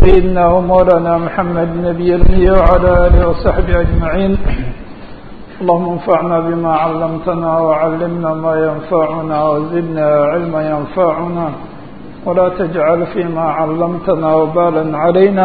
سيدنا ومولانا محمد نبي النبي وعلى آله وصحبه أجمعين اللهم انفعنا بما علمتنا وعلمنا ما ينفعنا وزدنا علما ينفعنا ولا تجعل فيما علمتنا وبالا علينا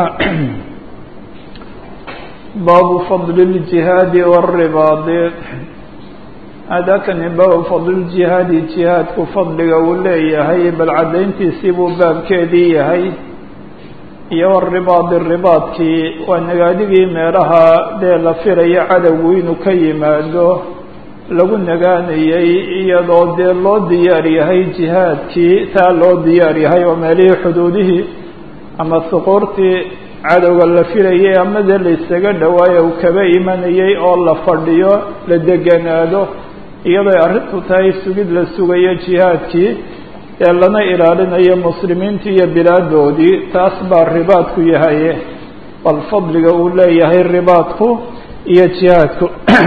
باب فضل الجهاد والرباط هذا كان باب فضل الجهاد جهاد كفضل وليه هي بل عدينتي سيبو باب كيدي هي iyo waribaadi ribaadkii waa nagaadigii meelaha dee la firayo cadowgu inuu ka yimaado lagu nagaanayay iyadoo dee loo diyaar yahay jihaadkii taa loo diyaar yahay oo meelihii xuduudihii ama suquurtii cadowga la filayay ama dee la isaga dhawaayo uu kaba imanayay oo la fadhiyo la deganaado iyadooy arrintu tahay sugid la sugayo jihaadkii ee lana ilaalinayo muslimiintii iyo bilaadoodii taas baa ribaadku yahaye bal fadliga uu leeyahay ribaadku iyo jihaadku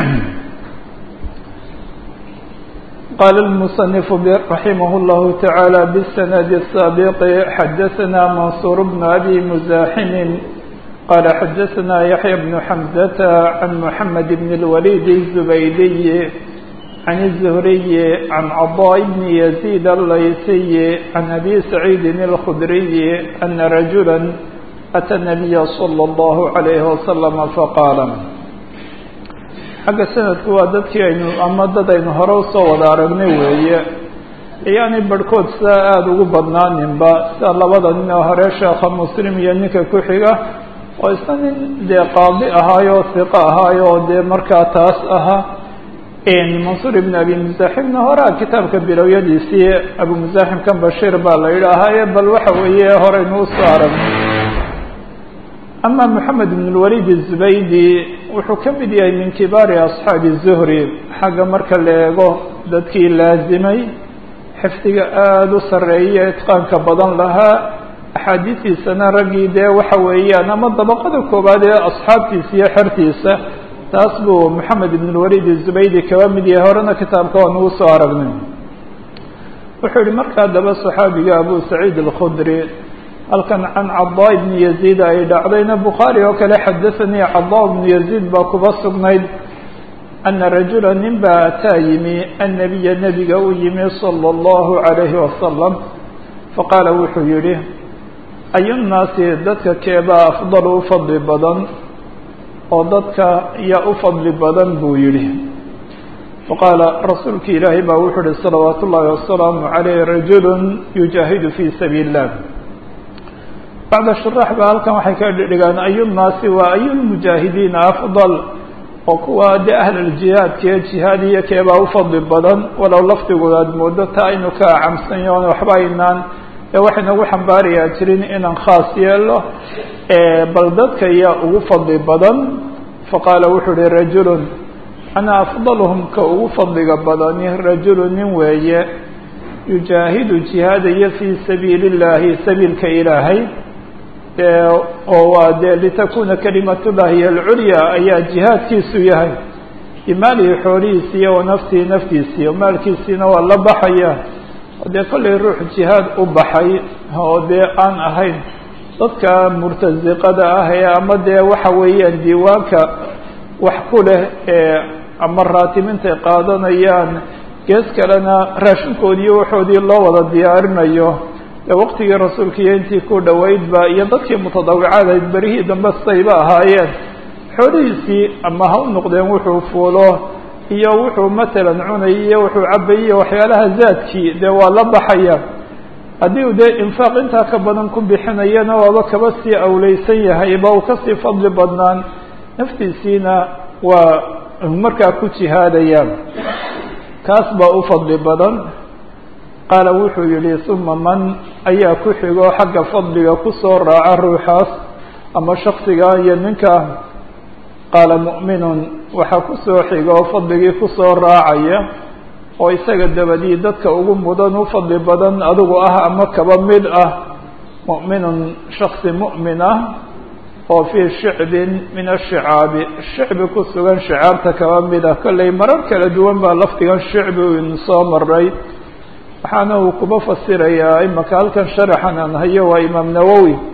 qaala الmuصنف raximah الlahu taعaalى bالsند الsaabiq xadaثna mansuur bn abi muزaximi qala xadaثna yaحya bn xamزة can mحamed bn الwalid الزubaydiy عن الزهري عن عضاء بن يزيد الليثي عن أبي سعيد الخدري أن رجلا أتى النبي صلى الله عليه وسلم فقال xagga sanadku waa dadkii aynu ama dad aynu hore usoo wada aragnay weeye ayaanay barhkood sidaa aada ugu badnaaninba sida labada nin oo hore sheekha muslim iyo ninka ku xiga oo isna nin dee qaadi ahaayoo hiqo ahaayo oo dee markaa taas ahaa mansuur ibn abi muzaximna horaa kitaabka bilowyadiisii abu muzaximkan bashiir baa la yidhaahaye bal waxa weeye horeynu usoo aragnay ama moxamed ibn lwalid zubaydi wuxuu ka mid yahay min kibaari asxaabi zuhri xagga marka la eego dadkii laazimay xifdiga aada u sarreeya itqaanka badan lahaa axaadiistiisana raggii dee waxa weeyaan ama dabaqada koowaad ee asxaabtiisa iyo xertiisa taas buu moxamed ibn lwalid zubaydi kaba mid yahay horena kitaabka waa nagu soo aragnay wuxuu yihi markaa daba saxaabiga abu saciid alkhudri halkan can cadaa ibni yaziid ay dhacdayna bukhaari oo kale xadaanii cadaa ibnu yaziid baa kuba sugnayd ana rajula nin baa ataa yimi annabiya nebiga u yimi sala allahu calayhi wasalam faqaala wuxuu yihi ayunnaasi dadka keebaa afdalu u fadli badan oo dadka yaa u fadli badan buu yidhi faqaala rasuulki ilaahay baa wuxuu uhi salawaatu ullaahi wasalaamu calayh rajulu yujaahidu fii sabiili illah bacda shuraax ba halkan waxay ka dhigaan ayunnaasi waa ayulmujaahidiina afdal oo kuwa dee ahlaljihaadka ee jihaadiya keebaa u fadli badan walow lafdigooda aad moodo taa aynu ka acamsanyo on waxba aynaan ee waxaynagu xambaarayaa jirin inaan khaas yeelo bal dadka yaa ugu fadli badan faqaala wuxuu uhi rajulun ana afdaluhum ka ugu fadliga badani rajulu nin weeye yujaahidu jihaadaya fii sabiili اllahi sabiilka ilaahay oo waa dee litakuna kalimatullahi hiy alculya ayaa jihaadkiisu yahay bimaalihi xoolihiisiiy wa naftihi naftiisiiyo maalkiisiina waa la baxaya dee kollay ruux jihaad u baxay oo dee aan ahayn dadka murtasiqada ah ee ama dee waxa weeyaan diiwaanka wax ku leh ee ama raatibintay qaadanayaan gees kalena raashinkoodiiyo waxoodii loo wada diyaarinayo dee waqtigii rasuulka iyo intii ku dhoweydba iyo dadkii mutadawicaadayd berihii dambe sayba ahaayeen xoolihiisii ama ha u noqdeen wuxuu fuulo iyo wuxuu matalan cunay iyo wuxuu cabayay iyo waxyaalaha zaadkii dee waa la baxaya haddii u dee infaaq intaa ka badan ku bixinayana waaba kaba sii awleysan yahay ba uu kasii fadli badnaan naftiisiina waa markaa ku jihaadaya kaas baa u fadli badan qaala wuxuu yihi uma man ayaa ku xigo xagga fadliga kusoo raaca ruuxaas ama shaksiga iyo ninka qaala mu'minun waxaa kusoo xiga oo fadligii kusoo raacaya oo isaga dabadii dadka ugu mudan u fadli badan adigu ah ama kaba mid ah mu'minun shaksi mu'min ah oo fii shicbin min ashicaabi shicbi ku sugan shicaabta kaba mid ah kollay marar kala duwan baa lafdigan shicbi inu soo maray waxaana uu kuba fasirayaa imaka halkan sharaxan aan hayo waa imaam nawowi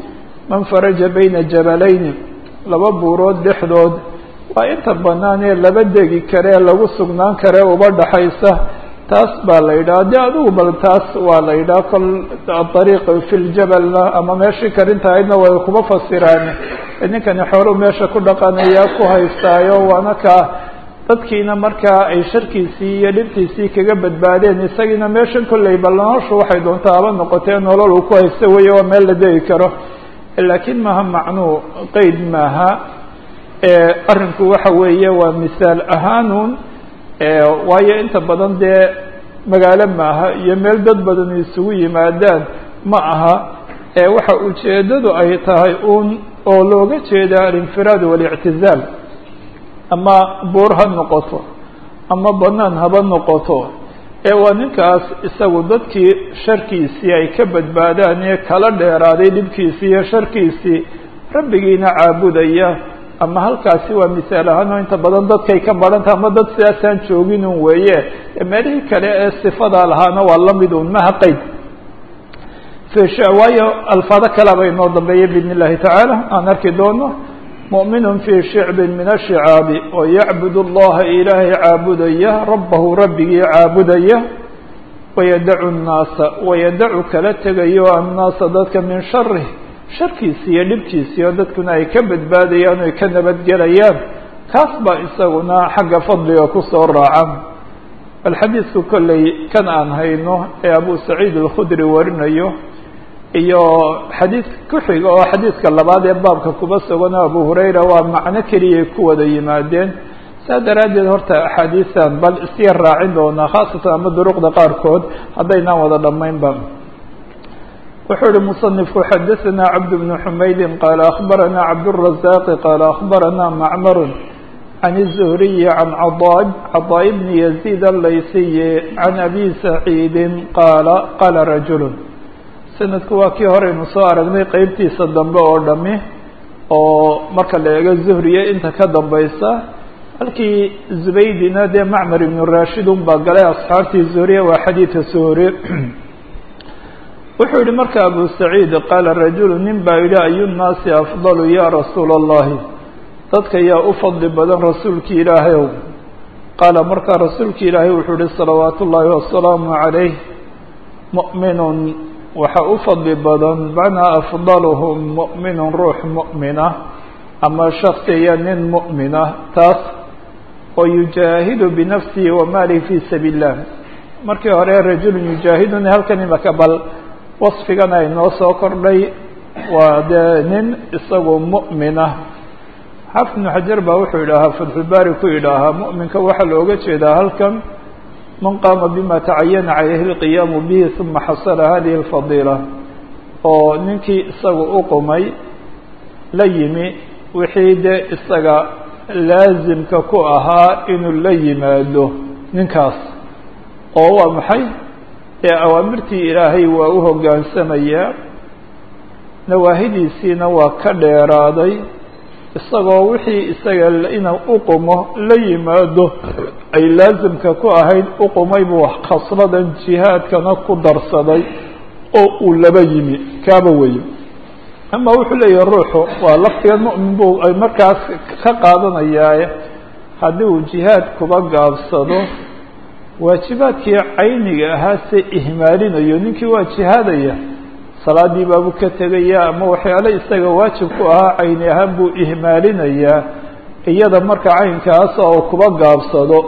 man faraja bayna jabalayni laba buurood dhexdood waa inta banaan ee laba degi karee lagu sugnaan karee uba dhaxaysa taas baa la yidhaha de adigu bal taas waa la yidhaha kol adariiq fi ljabalna ama meeshii karinta ahaydna way kuma fasiraan ninkani xooluu meesha ku dhaqanaya ku haystaayo waana kaa dadkiina markaa ay sharkiisii iyo dhibtiisii kaga badbaadeen isagiina meeshan kolley bal noloshu waxay doontaa haba noqotee nolol uu ku haysta weeye waa meel la degi karo laakiin maaha macnuu qeyd maaha arrinku waxa weeye waa misaal ahaanun waayo inta badan dee magaalo maaha iyo meel dad badan isugu yimaadaan ma aha waxa ujeedadu ay tahay un oo looga jeeda alinfiraad walictizaal ama buur ha noqoto ama banaan haba noqoto ee waa ninkaas isagu dadkii sharkiisii ay ka badbaadaan ee kala dheeraaday dhibkiisii iyo sharkiisii rabbigiina caabudaya ama halkaasi waa misaal ahaan oo inta badan dadkay ka baranta ama dad sidaasaan joogin un weeye meelihii kale ee sifadaa lahaana waa lamid un maha qeyd waayo alfaado kalaba inoo dambeeya biidn illahi tacaala aan arki doono muؤmin fii shicbi min ashicaabi oo yacbud اllaha ilaahay caabudaya rabbahu rabbigii caabudaya wayadacu الnaasa wayadacu kala tegayo annaasa dadka min sharih sharkiisi iyo dhibkiisi oo dadkuna ay ka badbaadayaan o ay ka nabadgelayaan kaas baa isaguna xagga fadliga kusoo raacan bal xadiidku kolley kan aan hayno ee abu saciid alkhudri warinayo iyo xadiid ku xiga oo xadiidka labaad ee baabka kuba suganoo abu hurayra waa macno keliyay ku wada yimaadeen saa daraaddeed horta axaadiisan bal isyar raacin doonaa khaasatan ama duruqda qaarkood haddaynaan wada dhammaynba wuxuu ihi muصنifku xadaثna cabd بن xumaydi qaala akhbarana cabdالرaزاq qaala akhbarana macmar can الزhriyi can caطاء bni يزيid الlaysiyi can abi saciidi qaala qaala rajul sanadku waa kii horeynu soo aragnay qeybtiisa dambe oo dhami oo marka la eego zuhriye inta ka dambaysa halkii zubaydina dee macmar ibnu rashid un baa galay asxaabtii zuhriye waa xadiidka zuhri wuxuu yihi marka abu saciid qaala rajulu nin baa yidhi ayu nnaasi afdalu ya rasuula allahi dadka yaa u fadli badan rasuulki ilaahayow qaala markaa rasuulki ilaahay wuxuu yihi salawaatu ullaahi wasalaamu calayh mu'minun waxa u fadli badan macnaa afdaluhum mu'minun ruux mu'mina ama shaksiya nin mu'mina taas oo yujaahidu binafsihi wa maalihi fi sabiil illah markii hore rajulun yujaahiduni halkan imaka bal wasfigan ay noo soo kordhay waa dee nin isagu mu'minah xaafid ibnu xajar baa wuxuu yidhaahaa fatxulbaari ku yidhaahaa mu'minka waxaa looga jeedaa halkan man qaama bima tacayana calayhi اlqiyaamu bihi uma xasala hadihi اlfadiila oo ninkii isagu u qumay la yimi wixii dee isaga laasimka ku ahaa inuu la yimaado ninkaas oo waa maxay ee awaamirtii ilaahay waa u hoggaansamayaa nawaahidiisiina waa ka dheeraaday isagoo wixii isaga inuu uqumo la yimaado ay laasimka ku ahayd uqumay buu khasladan jihaadkana ku darsaday oo uu laba yimi kaaba weye ama wuxuu leeyahay ruuxu waa laftigan mu'min buu ay markaas ka qaadanayaaye haddii uu jihaad kuba gaabsado waajibaadkii cayniga ahaa se ihmaalinayo ninkii waa jihaadaya salaadii baabuu ka tegaya ama waxyaale isaga waajib ku ahaa cayni ahaan buu ihmaalinayaa iyada marka caynkaasa oo kuba gaabsado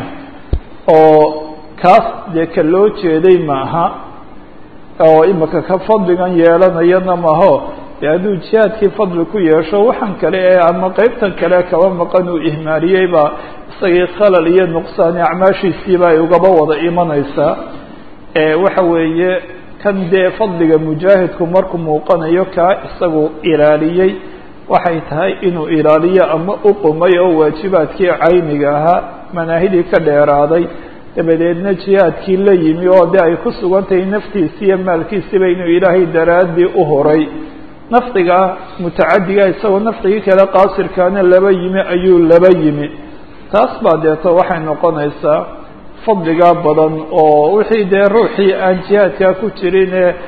oo kaas dee ka loo jeeday maaha oo imika ka fadligan yeelanayana maho dee hadduu jihaadkii fadli ku yeesho waxaan kale ee ama qeybtan kale kaba maqan uu ihmaaliyey baa isagii khalal iyo nuqsaani acmaashiisiiba ay ugaba wada imanaysaa waxa weeye kan dee fadliga mujaahidku markuu muuqanayo kaa isagu ilaaliyey waxay tahay inuu ilaaliyo ama uqumay oo waajibaadkii cayniga ahaa manaahidii ka dheeraaday dabadeedna jihaadkii la yimi oo de ay ku sugan tahay naftiisi iyo maalkiisiba inuu ilaahay daraaddii u horay nafdiga mutacadiga isagoo nafdigii kale qaasirkaana laba yimi ayuu laba yimi taas baa deeto waxay noqonaysaa fadligaa badan oo wixii dee ruuxii aan jihaadkaa ku jirin ee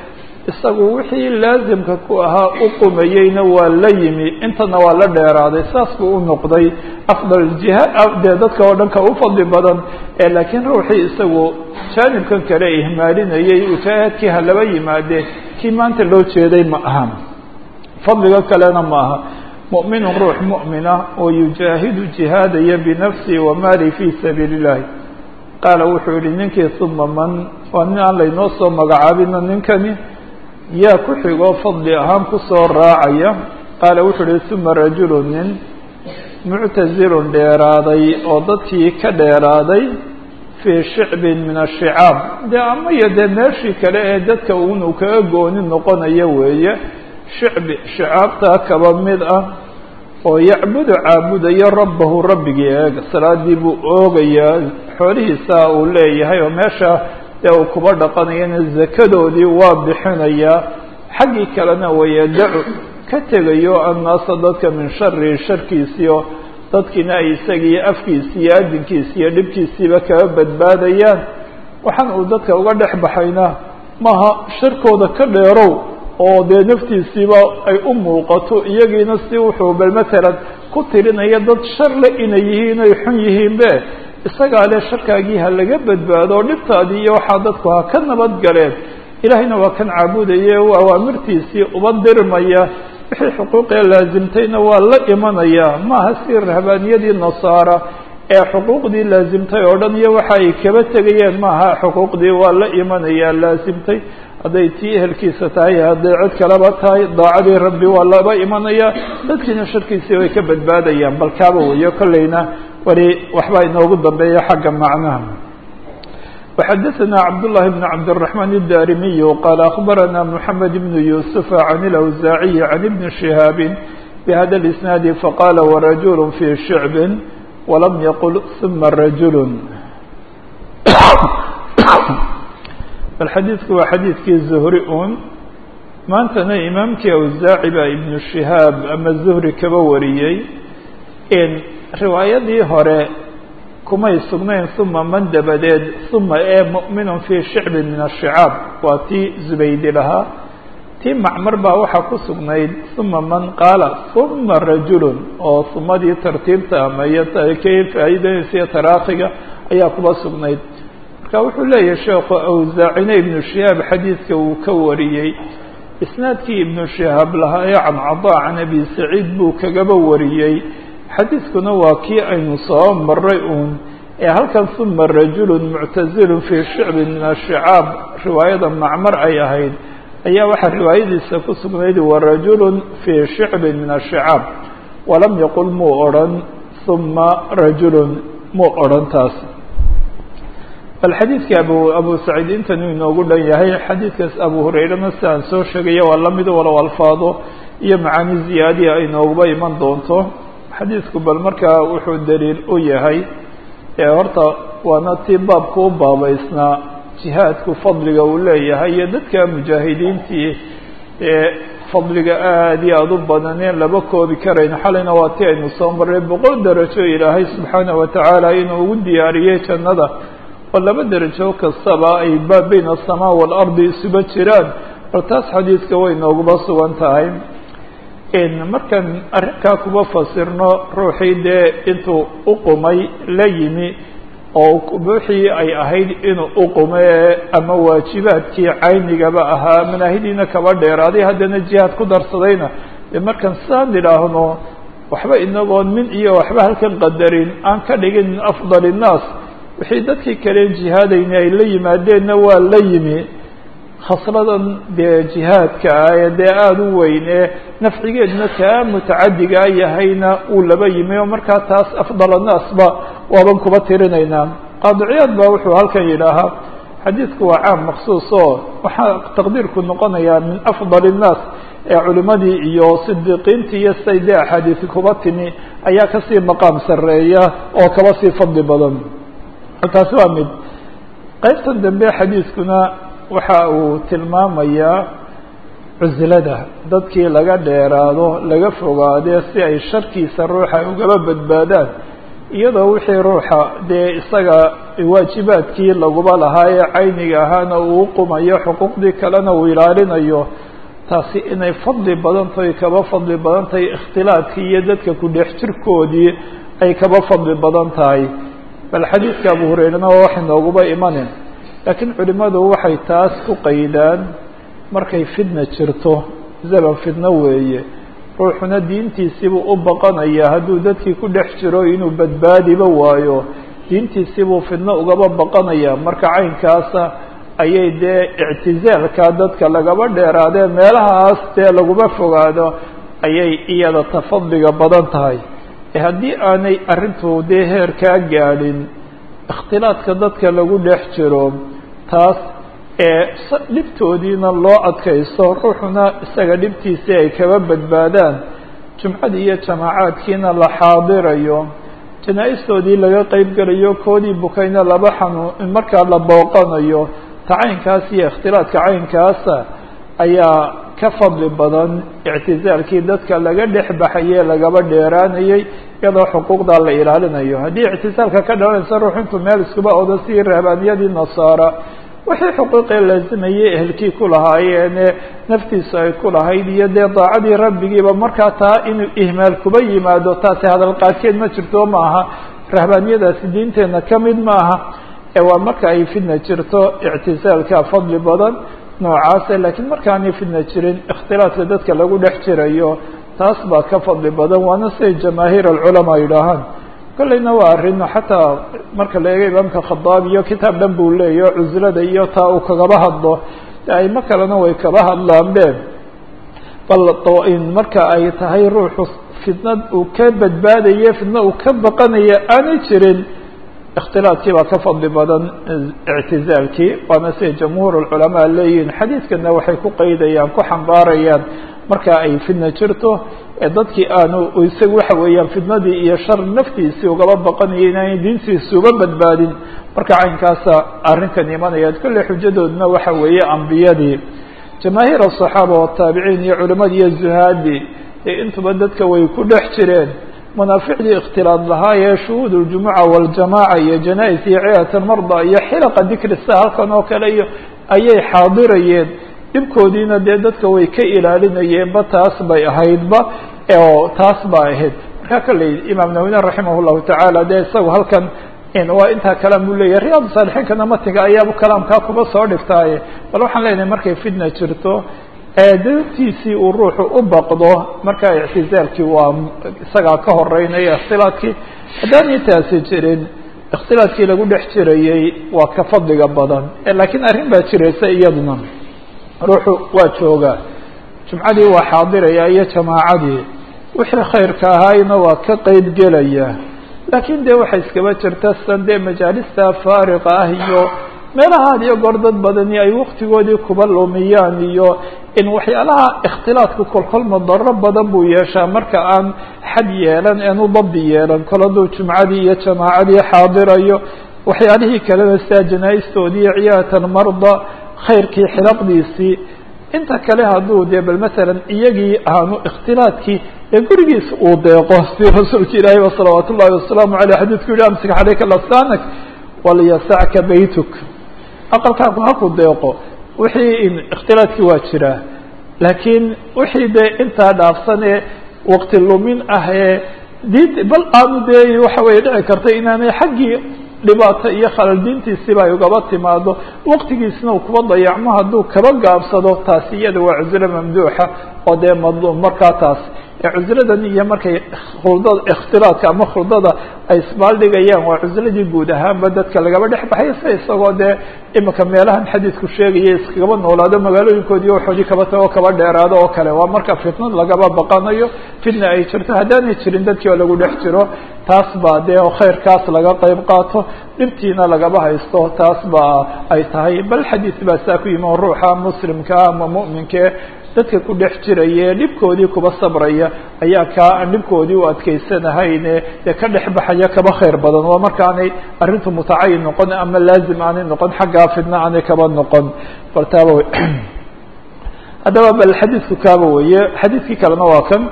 isagu wixii laasimka ku ahaa u qumayeyna waa la yimi intana waa la dheeraaday saas buu u noqday afdal jiha dee dadka oo dhan ka u fadli badan ee laakiin ruuxii isagu jaanibkan kale ihmaalinayay ujaahadkii ha laba yimaade kii maanta loo jeeday ma aha fadliga kalena ma aha mu'minun ruux mu'mina oo yujaahidu jihaadaya binafsihi wa maali fii sabiili illahi qaala wuxuu yihi ninkii uma man waa nin aan laynoo soo magacaabino ninkani yaa ku xigoo fadli ahaan kusoo raacaya qaala wuxuu yihi uma rajulu nin muctazilun dheeraaday oo dadkii ka dheeraaday fii shicbin min ashicaab dee ama iyo dee meeshii kale ee dadka unu kaga gooni noqonayo weeye shicbi shicaabtaa kaba mid ah oo yacbudu caabudayo rabbahu rabbigii eega salaadii buu oogayaa xoolihiisa uu leeyahay oo meesha dee uu kuba dhaqanayana zakadoodii waa bixinayaa xaggii kalena wayadacu ka tegayo annaasa dadka min shari sharkiisiio dadkiina ay isagiiyo afkiisi iyo adinkiisi iyo dhibkiisiiba kaga badbaadayaan waxaan uu dadka uga dhex baxayna maaha sharkooda ka dheerow oo dee naftiisiiba ay u muuqato iyagiina si wuxuu bal matalan ku tirinaya dad sharle inay yihiin ay xun yihiinbe isagaa le sharkaagii ha laga badbaado oo dhibtaadii iyo waxaa dadku ha ka nabad galeen ilaahayna waa kan caabudaye awaamirtiisii uba dirmaya wixii xuquuqee laasimtayna waa la imanaya maaha si rahbaaniyadii nasaara ee xuquuqdii laasimtay oo dhan iyo waxa ay kaba tegayeen maaha xuquuqdii waa la imanaya laasimtay hadday tii ehelkiisa tahay hadday cid kaleba tahay daacadii rabbi waa laba imanaya dadkiina sharkiisii way ka badbaadayaan bal kaaba weyo kolleyna weli waxbaa inoogu dambeeya xagga macnaha وxadثna cبdاللahi بن cبدالرحمن الdاrimiي qال أخbarana محamed بن يوسف عن الأwزاaعي عن بن شهاaب بhda الإسناaد faqاla ورaجuل في شhعب وlam yqل ثuma رaجuل bal xadiidku waa xadiidkii zuhri un maantana imaamkii awsaaci baa ibnu shihaab ama zuhri kaba wariyey in riwaayadii hore kumay sugnayn uma man dabadeed uma ee mu'minun fii shicbin min ashicaab waa tii zubaydi lahaa tii macmar baa waxaa ku sugnayd uma man qaala uma rajulun oo sumadii tartiibta ama iyo kay faa'iidanaysa iyo taraakiga ayaa kuba sugnayd marka wuxuu leeyahay sheekhu awsaacine ibnu shihaab xadiidka uu ka wariyey isnaadkii ibnu shihaab lahaa ee can cadaa can abi saciid buu kagaba wariyey xadiidkuna waa kii aynu soo maray uun ee halkan uma rajulun muctazilun fii shicbin min ashicaab riwaayada macmar ay ahayd ayaa waxaa riwaayadiisa ku sugnayd warajulun fii shicbin min ashicaab walam yaqul muu odrhan uma rajulun muu odrhan taas bal xadiidka abu abu saciid intanuu inoogu dhan yahay xadiidkaas abu hurayrana si aan soo sheegaya waa lamid walow alfaado iyo macaani ziyaadiya ay nooguba iman doonto xadiidku bal markaa wuxuu daliil u yahay ee horta waana tii baabka u baabaysnaa jihaadku fadliga uu leeyahay iyo dadka mujaahidiintii ee fadliga aada iyo aada u badaneen laba koobi karayn xalayna waa ti aynu soo marray boqol darajo ilaahay subxaana wa tacaala inuu ugu diyaariyey jannada oo laba derajo kastaba ay ba bayna asamaa waalardi isuba jiraan bal taas xadiidka way nooguba sugan tahay markaan arrinkaa kuba fasirno ruuxii dee intuu uqumay la yimi oo wixii ay ahayd inuu uqume ama waajibaadkii caynigaba ahaa manaahidiina kaba dheeraaday haddana jihaad ku darsadayna dee markaan saan idhaahno waxba inagoon min iyo waxba halkan qadarin aan ka dhigin min afdal innaas wixii dadkii kaleen jihaadayna ay la yimaadeenna waa la yimi khasladan dee jihaadka ah ee dee aada u weyn ee nafcigeedna kaa mutacadigaa yahayna uu laba yimi oo markaa taas afdal annaasba waaban kuba tirinaynaa qaadiciyaad baa wuxuu halkan yidhaahaa xadiidku waa caam maksuus oo waxaa taqdiirku noqonayaa min afdal innaas ee culimadii iyo sidiiqiintii iyo siday dee axaadiisi kuba timi ayaa kasii maqaam sarreeya oo kaba sii fadli badan taasi waa mid qaybtan dambe xadiiskuna waxa uu tilmaamayaa cuslada dadkii laga dheeraado laga fogaadee si ay sharkiisa ruuxa ugaba badbaadaan iyadoo wixii ruuxa dee isaga waajibaadkii laguba lahaa ee cayniga ahaana uu qumayo xuquuqdii kalena uu ilaalinayo taasi inay fadli badan tahay kaba fadli badan tahay ikhtilaadkii iyo dadka ku dhex jirkoodii ay kaba fadli badan tahay bal xadiidka abu hurayrana waa wax inooguba imanin laakiin culimadu waxay taas ku qaydaan markay fidna jirto zaman fidno weeye ruuxuna diintiisiibuu u baqanaya hadduu dadkii ku dhex jiro inuu badbaadiba waayo diintiisiibuu fidno ugaba baqanaya marka caynkaasa ayay dee ictizaalka dadka lagaba dheeraadee meelahaas dee laguma fogaado ayay iyada tafadliga badan tahay haddii aanay arrintu dee heer kaa gaadhin ikhtilaadka dadka lagu dhex jiro taas ee dhibtoodiina loo adkaysto ruuxuna isaga dhibtiisii ay kaba badbaadaan jumcadii iyo jamaacaadkiina la xaadirayo janaa-istoodii laga qeyb gelayo koodii bukayna laba xanuun markaa la booqanayo ta caynkaas iyo ikhtilaadka caynkaasa ayaa ka fadli badan ictizaalkii dadka laga dhex baxayey lagaba dheeraanayey iyadoo xuquuqdaa la ilaalinayo haddii ictizaalka ka dhalanaysa ruux intuu meel iskuba odo sidii rahbaaniyadii nasaara wixii xuquuqee laazimayey ehelkii ku lahaayeene naftiisu ay ku lahayd iyo dee daacadii rabbigiiba markaa taa inuu ihmaal kuba yimaado taasi hadalqaadkeed ma jirto maaha rahbaaniyadaasi diinteenna ka mid maaha ee waa marka ay fidna jirto ictizaalka fadli badan noocaase laakiin markaanay fidna jirin ikhtilaadka dadka lagu dhex jirayo taas baa ka fadli badan waana siday jamaahiir alculamaa yidhaahaan kolleyna waa arrin xataa marka la eego imaamka khadaab iyo kitaab dhan buu leeyahy o cuslada iyo taa uu kagaba hadlo aimo kalena way kaba hadlaanbe bal marka ay tahay ruuxu fidnad uu ka badbaadaye fidna uu ka baqanaya aanay jirin ikhtilaadkii baa ka fadli badan ictizaalkii waana siday jamhuur alculamaa leeyihin xadiidkana waxay ku qaydayaan ku xambaarayaan marka ay fidna jirto ee dadkii aanu isaga waxa weeyaan fidnadii iyo shar naftiisii ugaba baqanaya inaanay diintiisi uba badbaadin marka caynkaasa arrinkan imanaya kolle xujadoodna waxa weeye ambiyadii jamaahiir asaxaaba wataabiciin iyo culimadii iyo zuhaadii ee intuba dadka way ku dhex jireen manaaficdii ikhtilaad lahaa ee shuhuud اljumuca waljamaaca iyo janais iyo ciyaat almarda iyo xilaqa dikri sa halkan oo kale iyo ayay xaadirayeen dhibkoodiina dee dadka way ka ilaalinayeenba taas bay ahaydba oo taas ba ahayd markaa kalley imaam nawine raximah llahu tacaala dee isagu halkan waa intaa kalaam buu leeyahy riyaad saalixiinkana matiga ayaaba kalaamkaa kuba soo dhigtaaye bal waxaan leenahay markay fitna jirto dadtiisii uu ruuxu u baqdo markaa ictizaalkii waa isagaa ka horeynaya ikhtilaadkii haddaanay taasi jirin ikhtilaadkii lagu dhex jirayey waa ka fadliga badan laakiin arrin baa jiraysa iyaduna ruuxu waa joogaa jumcadii waa xaadiraya iyo jamaacadii wixii khayrka ahaayna waa ka qeyb gelaya laakiin dee waxay iskaba jirta san dee majaalista faariqa ah iyo meelaha had iyo goor dad badani ay waktigoodii kuba lumiyaan iyo in waxyaalaha ikhtilaadku kolkol madaro badan buu yeeshaa marka aan xad yeelan eenu dabdi yeelan kol hadduu jumcadii iyo jamaacadii xaadirayo waxyaalihii kalena sidaa janaa-istoodii iyo ciyaatan marda khayrkii xilaqdiisii inta kale hadduu dee bal masalan iyagii aanu ikhtilaadkii ee gurigiisa uu deeqo si rasuulka ilaahi ba salawaat ullahi wasalaamu aleyh xadiidku yihi amsik caleyka lasanak walyasacka baytuk aqalkaaku haku deeqo wixii in ikhtilaadkii waa jiraa laakiin wixii dee intaa dhaafsan ee waqti lumin ah ee diint bal aanu dee waxa weye dhici karta inaanay xaggii dhibaato iyo khalal diintiisiba ay ugaba timaado waqtigiisna uu kuba dayacmo hadduu kaba gaabsado taasi iyada waa cuslo mamduuxa oo dee madluum markaa taas cusladan iyo markay khuldada ikhtilaadka ama khuldada ay isbaaldhigayaan waa cusladii guud ahaanba dadka lagaba dhex baxay se isagoo dee imika meelahan xadiidku sheegaya iskagaba noolaado magaalooyinkoodii waxoodii kaba tago kaba dheeraado oo kale waa marka fitnad lagaba baqanayo fitna ay jirto haddaanay jirin dadkii oo lagu dhex jiro taas baa dee khayrkaas laga qeyb qaato dhibtiina lagaba haysto taas baa ay tahay bal xadiid baa saa ku yimi oo ruuxa muslimkaa ama mu'minkae dadka ku dhex jiraya dhibkoodii kuba sabraya ayaa kaa aan dhibkoodii u adkeysanahayne dee ka dhex baxaya kaba khayr badan waa markaanay arrintu mutacayin noqon ama laazim aanay noqon xaggaa fidna aanay kaba noqon bal taaba haddaba bal xadiidku kaaba weeye xadiidkii kalena waa kan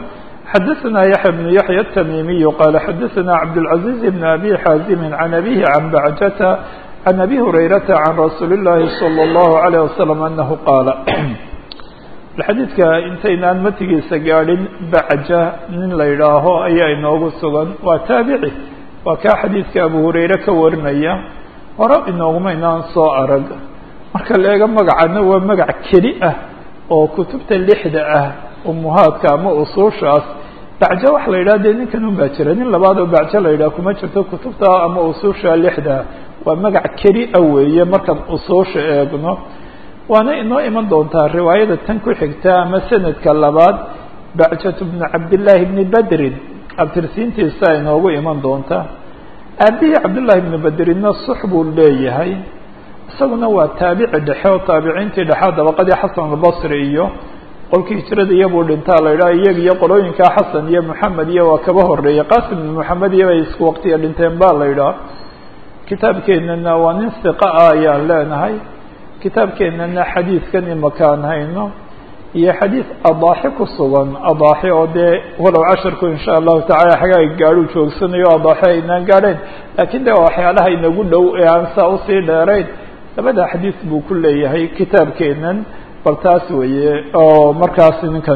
xadaثna yaحya بن yaحyى التmimiي qala xadaثna cabdالعaزيز بن abi xاazim عan abihi عan bacjata عan abi hurayrata عan rasuuli الlahi slى الlahu عalيه waslم anahu qaala xadiidka intaynaan matigiisa gaadhin bacja nin la yidhaaho ayaa inoogu sugan waa taabici waa kaa xadiidka abu hurayre ka warinaya hore inooguma inaan soo arag marka la eego magacana waa magac keli ah oo kutubta lixda ah umuhaadka ama usuushaas bacjo waxa la yidhaha dee ninkan un baa jira nin labaad oo bacjo la yidhaha kuma jirto kutubta ama usuusha lixda waa magac keli a weeye markaan usuusha eegno waana inoo iman doontaa riwaayada tan ku xigta ama sanadka labaad bacjatu bni cabdillaahi bni badrin abtirsiintiisa inoogu iman doonta aabihii cabdullaahi bni badrinna sux buu leeyahay isaguna waa taabici dhexe oo taabiciintii dhexea dabaqadii xasan albasri iyo qolkii hijrada iyabuu dhintaa la yidhaha iyag iyo qolooyinkaa xasan iyo moxamed iyo waa kaba horeeyey qasim ibn moxamed iyo bay isku waqtiga dhinteen ba la yidhaha kitaabkeenana waa nin hiqa ah ayaan leenahay kitaabkeenana xadiidkan imakaan hayno iyo xadiid adaaxi ku sugan adaaxi oo dee walow casharku insha allahu tacala xagaa gaadhuu joogsanayo adaaxi aynaan gaadhayn laakiin de waxyaalaha inagu dhow ee aan saa usii dheerayn labada xadiid buu ku leeyahay kitaabkeenan bal taas weeye oo markaas ninkan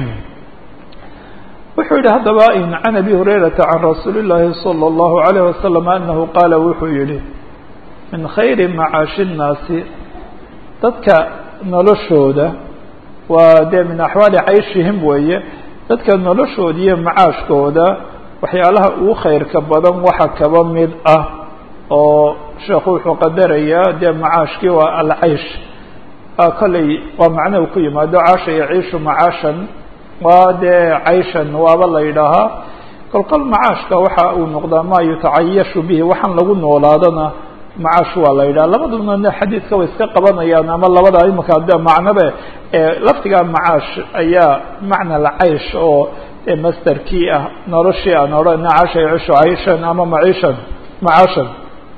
wuxuu yihi haddaba can abi hurayrata can rasuuli llaahi salى اllahu alayh wasalam anahu qaala wuxuu yihi min khayri macaashi الnaasi dadka noloshooda waa dee min axwaali cayshihim weeye dadka noloshooda iyo macaashkooda waxyaalaha ugu khayrka badan waxa kaba mid ah oo sheekhu wuxuu qadarayaa dee macaashkii waa alcaysh kolley waa macnuhu ku yimaado caasha yaciishu macaashan waa dee cayshan waaba la yidhaahaa kolkol macaashka waxa uu noqdaa maa yutacayashu bihi waxaan lagu noolaadana macaash waa la yidhaha labaduna xadiidka way iska qabanayaan ama labada imika de macnobe laftigaa macaash ayaa macna alcaysh oo masterkii ah noloshii aan odhana casha yacishu cayshan ama maciishan macaashan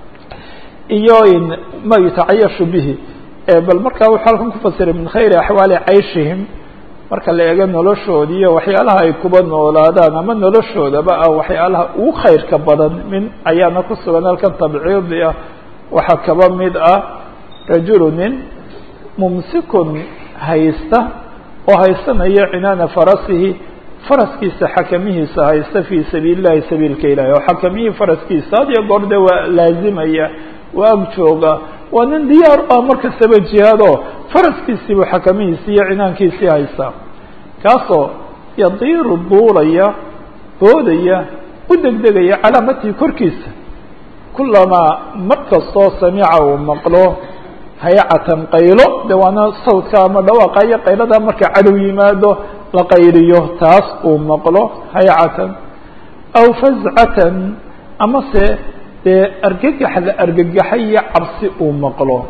iyo ma yutacayashu bihi bal markaa wuxuu halkan ku fasiray min khayri axwaali cayshihim marka la eego noloshooda iyo waxyaalaha ay kuba noolaadaan ama noloshoodaba ah waxyaalaha ugu khayrka badan min ayaana ku sugan halkan tabciidi ah waxaa kaba mid ah rajulu nin mumsikun haysta oo haysanaya cinaana farasihi faraskiisa xakamihiisa haysta fii sabiili llahi sabiilka ilahi oo xakamihii faraskiisa had iyo goor de waa laazimaya waa ag jooga waa nin diyaar ah markastaba jihaado faraskiisiibuu xakamihiisi iyo cinaankiisii haystaa kaasoo yadiiru duulaya boodaya u degdegaya calaamatii korkiisa kulamaa mar kastoo samica uu maqlo haycatan qaylo de waana sawdka ama dhawaaqa iyo qaylada marka cadow yimaado la qayliyo taas uu maqlo haycatan aw fazcatan amase dee argagax la argagaxay iyo cabsi uu maqlo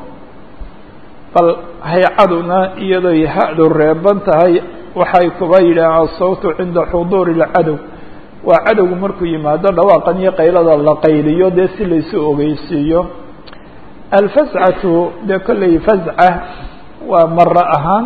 bal haycaduna iyadooy ha-du reeban tahay waxay kuba yidhaaheen asawtu cinda xuduuri اlcadow waa cadowgu markuu yimaado dhawaaqan iyo qaylada la qayliyo dee si laysu ogeysiiyo alfazcatu dee kolley fazca waa maro ahaan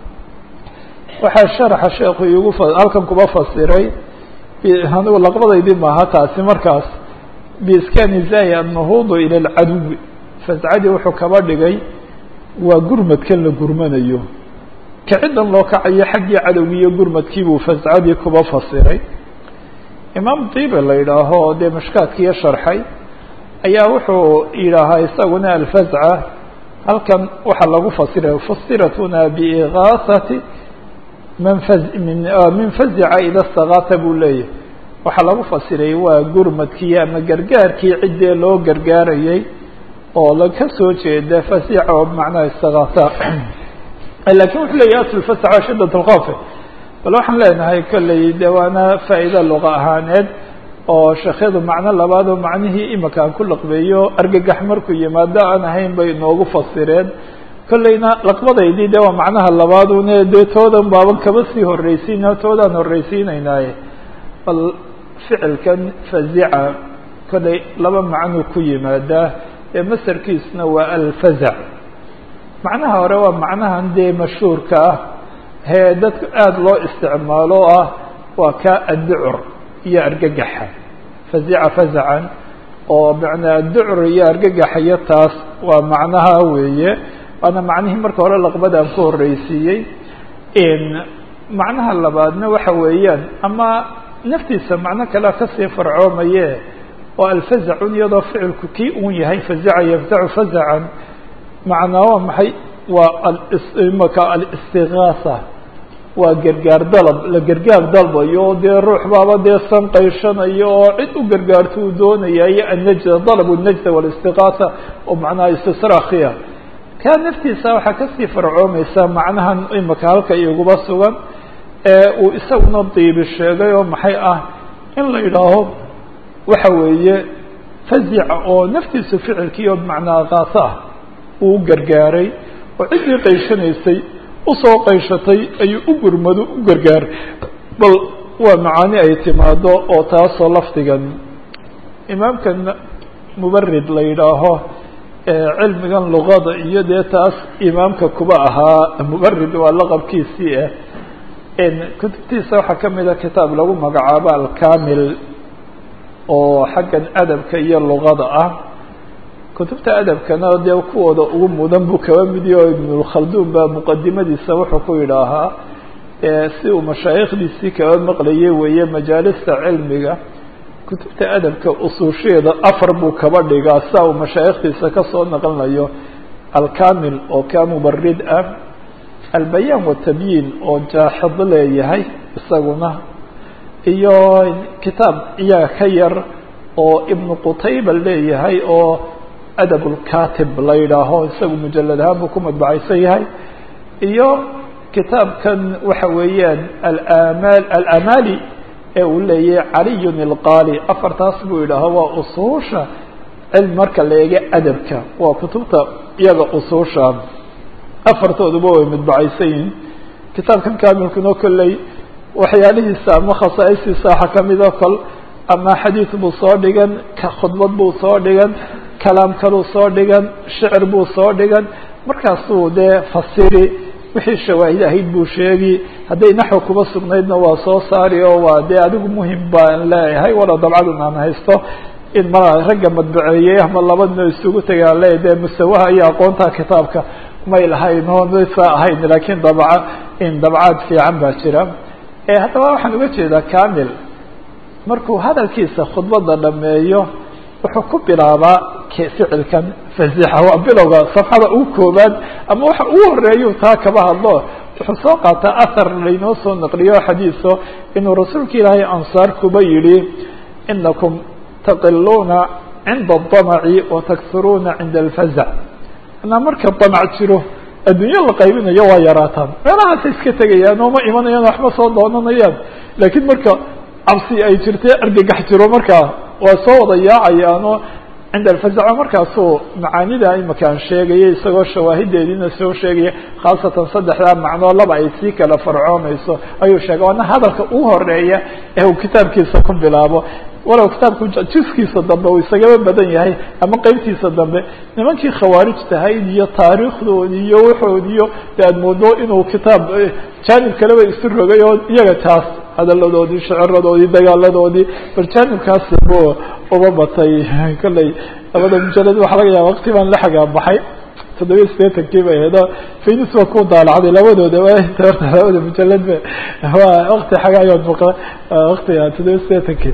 waxaa sharaxa sheekhu igu halkan kuba fasiray anigu laqbadaydii maaha taasi markaas biiskani zay annahuudu ila alcaduwi fazcadii wuxuu kaba dhigay waa gurmadkan la gurmanayo kacidan loo kacayo xaggii cadowgii iyo gurmadkiibuu fazcadii kuba fasiray imaam dibe la yidhaaho dee mashkaadkiiyo sharxay ayaa wuxuu yidhaahaa isaguna alfazca halkan waxaa lagu fasiray fusirat huna biigaasati man faz min min fazica ida stakaata buu leeyahy waxaa lagu fasiray waa gurmadkii ama gargaarkii ciddee loo gargaarayay oo laka soo jeeda fasica oo macnaha istakaata lakin wuxuu leeyahy asl fasca shidat lkoof bal waxaan leenahay kolley de waana faa'iida luqa ahaaneed oo sheekhyadu macno labaad oo macnihii imika aan ku laqbeeyo argagax markuu yimaado aan ahayn bay inoogu fasireen kolleyna laqbadaydii de waa macnaha labaadune dee toodan baaban kaba sii horreysiina toodaan horreysiinaynaaye bal ficilkan fazica kolley laba macnuu ku yimaadaa ee masarkiisuna waa alfazac macnaha hore waa macnahan dee mashhuurka ah hee dadka aada loo isticmaalo ah waa ka adducur iyo argagaxa fazica fazacan oo macnaa adducur iyo argagaxayo taas waa macnaha weeye waana macnihii marka hore laqbada aan ku horreysiiyey macnaha labaadna waxa weeyaan ama naftiisa macno kalea kasii farcoomaye oo alfazacun iyadoo ficilku kii uun yahay fazaca yafzacu fazacan macnaa waa maxay waa imaka alistigaasa waa gargaar dalab la gargaar dalbayo dee ruux baaba dee sanqaysanayo oo cid u gargaarto uu doonaya iyo annajda dalab najda walistigaasa oo macnaha istisraakhiya kaa naftiisa waxaa kasii farcoomaysa macnahan imaka halka iguba sugan ee uu isaguna diibi sheegay oo maxay ah in la yidhaaho waxa weeye fazica oo naftiisu ficilkii oo bimacnaa kaasa ah uu gargaaray oo ciddii qayshanaysay usoo qayshatay ayuu u gurmado u gargaaray bal waa macaani ay timaado oo taasoo lafdigan imaamkan mubarid la yidhaaho cilmigan luqada iyo dee taas imaamka kuba ahaa mubarid waa laqabkiisii ah kutubtiisa waxaa kamid a kitaab lagu magacaabo alkamil oo xaggan adabka iyo luqada ah kutubta adabkana dee kuwooda ugu mudan buu kaba mid yaho ibnulkhalduun baa muqadimadiisa wuxuu ku yidhaahaa si uu mashaayikhdiisii kaba maqlayay weeye majaalista cilmiga kutubta adabka usuusheeda afar buu kaba dhigaa sia uu mashaayikhdiisa kasoo naqlinayo alkamil oo ka mubarid ah albayaan watabyiin oo jaaxid leeyahay isaguna iyo kitaab iyaga ka yar oo ibnu qutayba leeyahay oo adab lkatib la yidhaaho isagu mujalad ahaan buu ku madbacaysan yahay iyo kitaabkan waxa weeyaan alamal alamali ee uu leeyahay caliyun ilqaali afartaas buu yidhaaho waa usuusha cilmi marka la eega adabka waa kutubta iyaga usuusha afartooduba way madbacaysan yihiin kitaabkan kamilkuna kolley waxyaalihiisa ama khasaa'istiisa waxaa kamida kol ama xadiid buu soo dhigan khudbad buu soo dhigan kalaam kaluu soo dhigan shicir buu soo dhigan markaasuu dee fasiri wixii shawaahid ahayd buu sheegi hadday naxwi kuba sugnaydna waa soo saari oo waa dee adigu muhim baan leeyahay wala dabcadan aan haysto in ma ragga madbaceeyey ama labadna isugu tagaan le dee musawaha iyo aqoonta kitaabka may lahayn oo maysa ahayn laakiin dabca in dabcaad fiican baa jira haddaba waxaan uga jeedaa kamil markuu hadalkiisa khudbada dhameeyo wuxuu ku bilaabaa ficilkan fazixa waa bilowga safxada ugu koobaad ama waxa ugu horeeyu taa kaba hadlo wuxuu soo qaataa ahar laynoo soo naqliyo xadiiso inuu rasuulka ilaahay ansaar kuba yidhi inakum taqiluuna cinda adamaci watakhuruuna cinda alfazac anaa marka damac jiro adduunyo la qaybinayo waa yaraataan meelahaasa iska tegayaan oo ma imanayaan waxma soo doonanayaan laakiin marka cabsi ay jirtay argagax jiro markaa waa soo wada yaacayaanoo cinda alfazac markaasuu macaanida imakaan sheegaya isagoo shawaahideediina soo sheegaya khaasatan saddexdaa macnoo laba ay sii kala farcoomayso ayuu sheegay waana hadalka ugu horeeya ee uu kitaabkiisa ku bilaabo walow kitaabku jiskiisa dambe uu isagaba badan yahay ama qeybtiisa dambe nimankii khawaarij tahayd iyo taariikhdoodi iyo waxoodi iyo de aad moodo inuu kitaab jaanib kaleba isu rogay oo iyaga taas hadaladoodii shiciradoodii dagaaladoodii bal jaanibkaas bu uba batay kolley labada mujalad waxaa laga yaaba waqti baan la xagaa baxay toddobiya sideetankii bay ahayd oo faynus baa ku daalacday labadooda horta labada mujalad ba waa wakti xagaayood muqa waktiga toddobiya sideetankii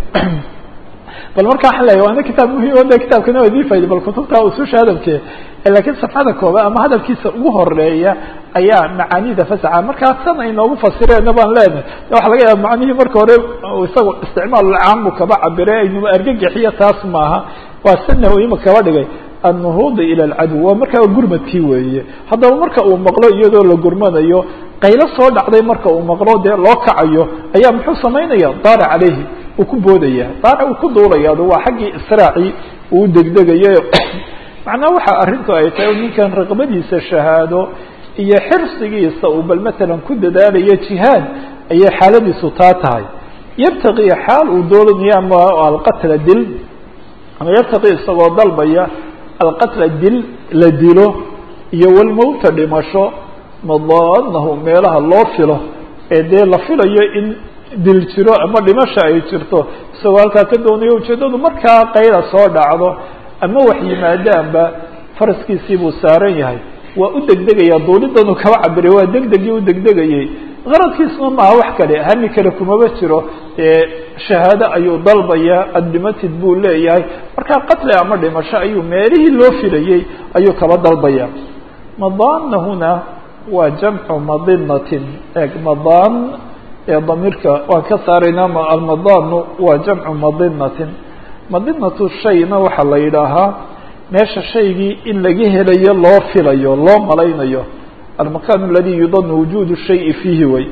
bal marka waxaa leeya waana kitaab muhim o de kitaabkana waa idin fayda bal kutubta ususha hadalke lakiin safxada kooba ama hadalkiisa ugu horeeya ayaa macaanida fasaxa markaa san ay noogu fasireena baan leenahay waxa laga yaaba macnihii marka hore isaga isticmaal caam buu kaba cabire aynuma argagixiyo taas maaha waa sanahu ima kaba dhigay annuhuudi ila alcadow waa markaa gurmadkii weeye haddaba marka uu maqlo iyadoo la gurmanayo qaylo soo dhacday marka uu maqlo dee loo kacayo ayaa muxuu samaynaya daara caleyhi uu ku boodaya daara uu ku duulaya waa xaggii israaci uu degdegayo macnaha waxa arrintu ay tahay ninkan raqbadiisa shahaado iyo xirsigiisa uu bal matalan ku dadaalayo jihaad ayay xaaladiisu taa tahay yabtaqi xaal uu doolanayo ama alqatla dil ama yabtaqi isagoo dalbaya alqatla dil la dilo iyo walmowta dhimasho madaanahu meelaha loo filo ee dee la filayo in dil jiro ama dhimasha ay jirto isagoo halkaa ka doonayo ujeeddadu markaa qayla soo dhacdo ama wax yimaadaanba faraskiisii buu saaran yahay waa u degdegaya duulidanu kaba cabiray waa degdegii u degdegayey qaradkiisuna maaha wax kale hami kale kumaba jiro dee shahaado ayuu dalbaya adlimatid buu leeyahay markaa qatli ama dhimasho ayuu meelihii loo filayey ayuu kaba dalbaya madana huna waa jamcu madinatin eg madan ee damiirka waan ka saaraynaa almadanu waa jamcu madinatin madinatu shayna waxaa la yidhaahaa meesha shaygii in laga helayo loo filayo loo malaynayo almakan aladi yudanu wujudu shayi fiihi way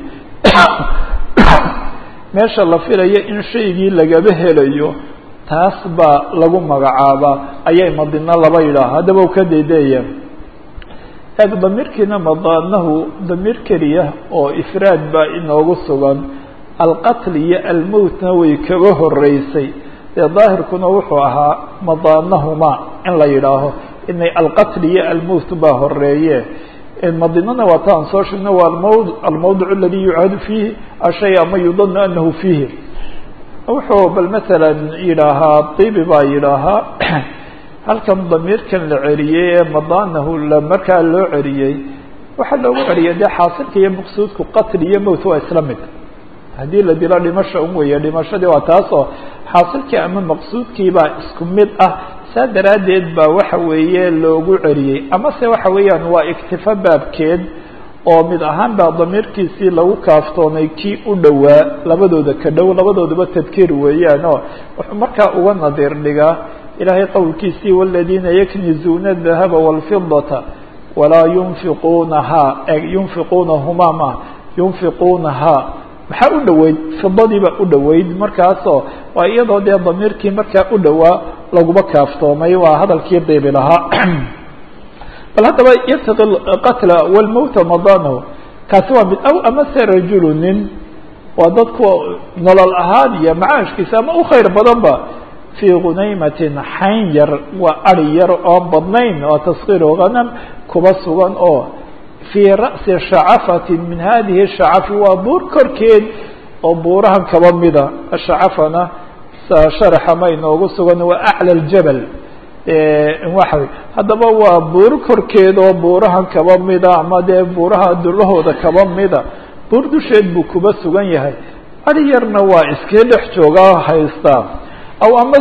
meesha la filayo in shaygii lagaba helayo taas baa lagu magacaabaa ayay madino laba yidhaaha haddaba u ka daydeeyeen eeg damiirkiina madanahu damiir keliya oo ifraad baa inoogu sugan alqatl iyo almowtna way kaba horeysay dee daahirkuna wuxuu ahaa madanahuma in la yidhaaho inay alqatl iyo almowt baa horeeye madinana waa ta aan soo sheegna waa almawd almawdic aladi yucaadu fiihi ashay ama yudanu anahu fiihi wuxuu bal masalan yidhaahaa dibi baa yidhaahaa halkan damiirkan la celiyey ee madanahu la markaa loo celiyey waxaa loogu celiyay dee xaasilka iyo maqsuudku qatl iyo mowt waa isla mid haddii la dilo dhimasha un weeye dhimashadii waa taasoo xaasilkii ama maqsuudkii baa isku mid ah saa daraaddeed baa waxa weeye loogu celiyey amase waxa weeyaan waa iktifo baabkeed oo mid ahaan baa damiirkiisii lagu kaaftoonay kii u dhowaa labadooda ka dhow labadoodaba tadkiir weeyaan oo wuxuu markaa uga nadiir dhigaa ilaahay qowlkiisii waladiina yaknizuuna adahaba walfidata walaa yunfiquunahaa yunfiquunahumaa ma yunfiquunahaa maxaa u dhoweyd fidadiibaa u dhoweyd markaasoo waa iyadoo dee damiirkii markaa u dhowaa laguma kaaftoomay waa hadalkii diibi lahaa bal haddaba yabtaqi qatla walmowta madanahu kaasi waa mid aw amase rajulu nin waa dadku nolol ahaan iyo macaashkiisa ama u khayr badanba fii gunaymatin xayn yar waa ari yar oon badnayn oo taskiiru hanam kuba sugan oo fii ra'si shacafatin min hadihi shacafi waa buur korkeed oo buurahan kaba mida shacafana sharaxa ma inoogu sugan waa aclى ljabal waxa haddaba waa buur korkeed oo buurahan kaba mida ama dee buuraha dulahooda kaba mida buur dusheed buu kuba sugan yahay ari yarna waa iskii dhex joogaa haystaa aw ama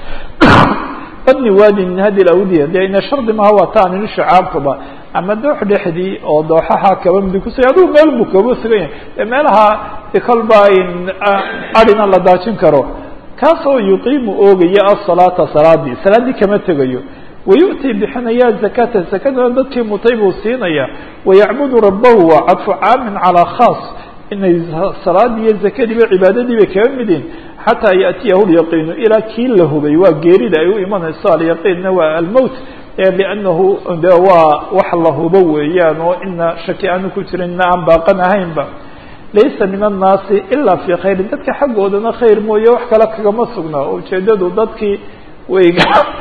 badni waadi min hadi awdiya de ina shardi maha waa ta anini shacaabkaba ama doox dhexdii oo dooxaha kaba midi kusuga adigu meel buu kaba sugan yahay de meelaha kolba arina la daajin karo kaasoo yuqiimu oogaya asalaata salaadii salaaddii kama tegayo wayu'tii bixinaya zakata zakadana dadkii mutay buu siinaya wayacbudu rabahu waa cadfu caamin calaa khaas inay salaadii iyo zakadiiba cibaadadii bay kaga midin xataa yaأtiyahu lyaqiinu ilaa kii la hubay waa geerida ay u imanayso alyaqiinna waa almowt liannahu de waa wax la hubo weeyaan oo ina shaki aanu ku jirin ina aan baaqan ahaynba laysa min annaasi ilaa fii khayrin dadka xaggoodana khayr mooye wax kale kagama sugnaa ujeedadu dadkii way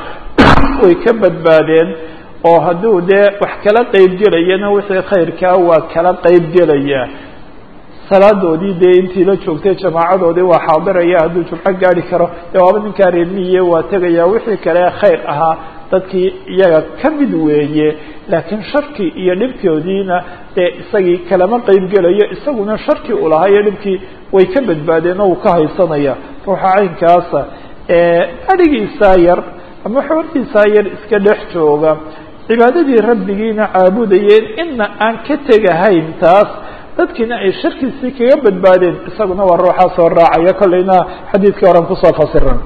way ka badbaadeen oo hadduu dee wax kala qeyb gelayana wixii khayrkaa waa kala qeyb gelaya salaadoodii dee intii la joogtay jamaacadoodii waa xaadiraya hadduu jumco gaari karo dee waaba ninkaa reermiye waa tegaya wixii kale khayr ahaa dadkii iyaga ka mid weeye laakiin sharkii iyo dhibkoodiina dee isagii kalama qeyb gelayo isaguna sharkii uu lahaa iyo dhibkii way ka badbaadeen oo uu ka haysanaya ruuxa caynkaasa adhigiisaa yar ama xoortiisaa yar iska dhex jooga cibaadadii rabbigiina caabudayeen ina aan ka tegahayn taas dadkiina ay sharkiisii kaga badbaadeen isaguna waa ruuxaa soo raacaya kolleyna xadiidkii horan kusoo fasiran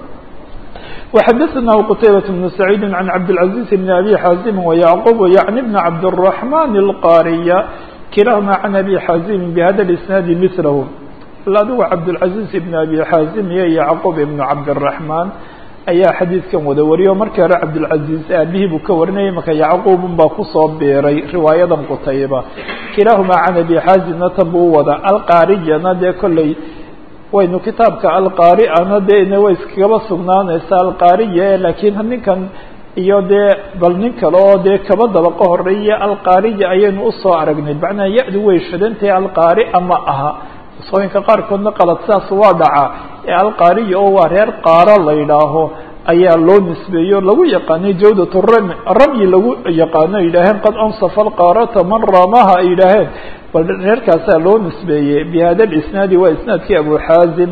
وxdثnah qتaybة بن سعيid عن cabdالعaزيز بن أbي xاaزm ويعqوب yعnي بن cabdالرحمن الqاriya kilahma عن أbي xاaزm بhda الإسناad mثlh adigu cabdالعaزيز بن أbي xاaزm iyo yعqوب بن cabdالرحمن ayaa xadiidkan wada wariyo markii hore cabdالعaزيز aabihii buu ka warinayay marka yacquubun baa kusoo biiray riwaayadan qtayba kilahma can أbي xاaزmna tan buu wada alqaariyana dee kolley waynu kitaabka alqaari'ana dee way iskagaba sugnaanaysa alqaariya laakiin ninkan iyo dee bal nin kale oo dee kaba dabaqa horeeya alqaariya ayaynu usoo aragnay macnaha ya-du way shadantahay alqaari'a ma aha nusooyinka qaarkoodna qalad saas waa dhacaa ee alqaariya oo waa reer qaaro la yidhaaho ayaa loo nisbeeyo lagu yaqaanay jawdat ramy ramyi lagu yaqaano ay yidhaaheen qad ansafa alqaarata man ramaha ay yidhaaheen bal reerkaasaa loo nisbeeyey bi hada lisnaadi waa isnaadkii abu xaazim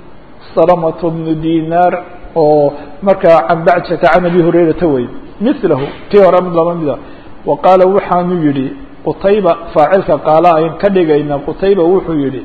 salamat bnu dinaar oo markaa can bacjata can abi hurayrata wey milahu kii hore mid laba mida wa qaala waxaanu yihi qutayba faacilka qaala ayn ka dhigayna qutayba wuxuu yihi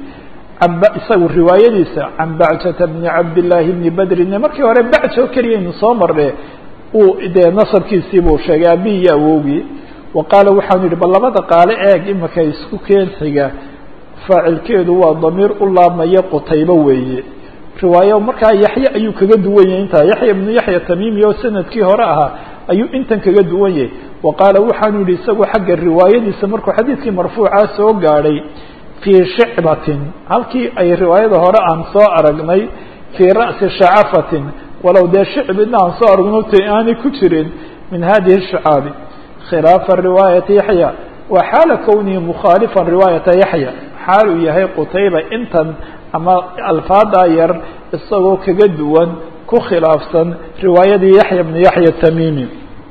isagu riwaayadiisa can bacjata bni cabdillaahi bni badrin markii hore bacjo keliyaynu soo marne uu dee nasabkiisii buu sheegay abi iyo awowgii wa qaala waxaanu yihi bal labada qaale eeg imika isku keen xiga faacilkeedu waa damiir u laabmaya qutaybo weeye riwaayo markaa yaxye ayuu kaga duwan yahay intaa yaxya ibnu yaxya tamimi oo sanadkii hore ahaa ayuu intan kaga duwan yahay wa qaala waxaanu yihi isagu xagga riwaayadiisa markuu xadiidkii marfuucaa soo gaadhay fii shicbatin halkii ay riwaayada hore aan soo aragnay fii ra'si shacafatin walow dee shicbina aan soo aragno t aanay ku jirin min hadihi shicaabi khilaafa riwaayati yaxya wa xaala kownihi mukhaalifan riwaayata yaxya xaal uu yahay qutayba intan ama alfaadaa yar isagoo kaga duwan ku khilaafsan riwaayadii yaxya bni yaxya tamimi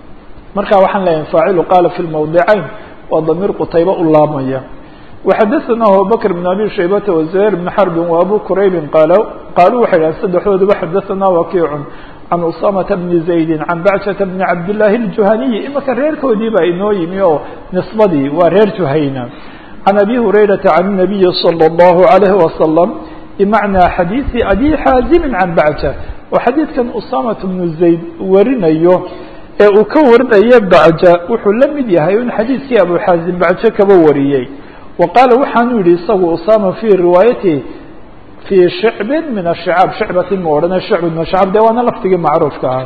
marka waxaan leeyahay faacilu qaala fi lmawdicayn waa damiir qutayba u laabmaya وxadثna abubكر بن abي شhaybة وزهير بن حرب وأbو كرayb qaaluu waxay dhahn saddexdooduba xadaثna wakiic عan usamaةa بن زaيد عan bacشhaةa بن cabdاللahi الجuhaniي imaka reerkoodii baa inoo yimi oo نisbadii waa reer juhayna عan أbي هurayرaةa عan النaبiي صلى الله عليه وسلم بmaعنىa xadيiثi أbي xاaزim عan bacشha oo xadiidkan usamaة بن زayd warinayo ee uu ka warinayo bacja wuxuu la mid yahay in xadiidkii abu xaazim bacjo kaba wariyey وqاaل waxaanu yihi isagu usama في riwaayatihi في shicb min الشhicاab shicbati ma odhana shicb min shicاab de waana laftigii macruufka ahaa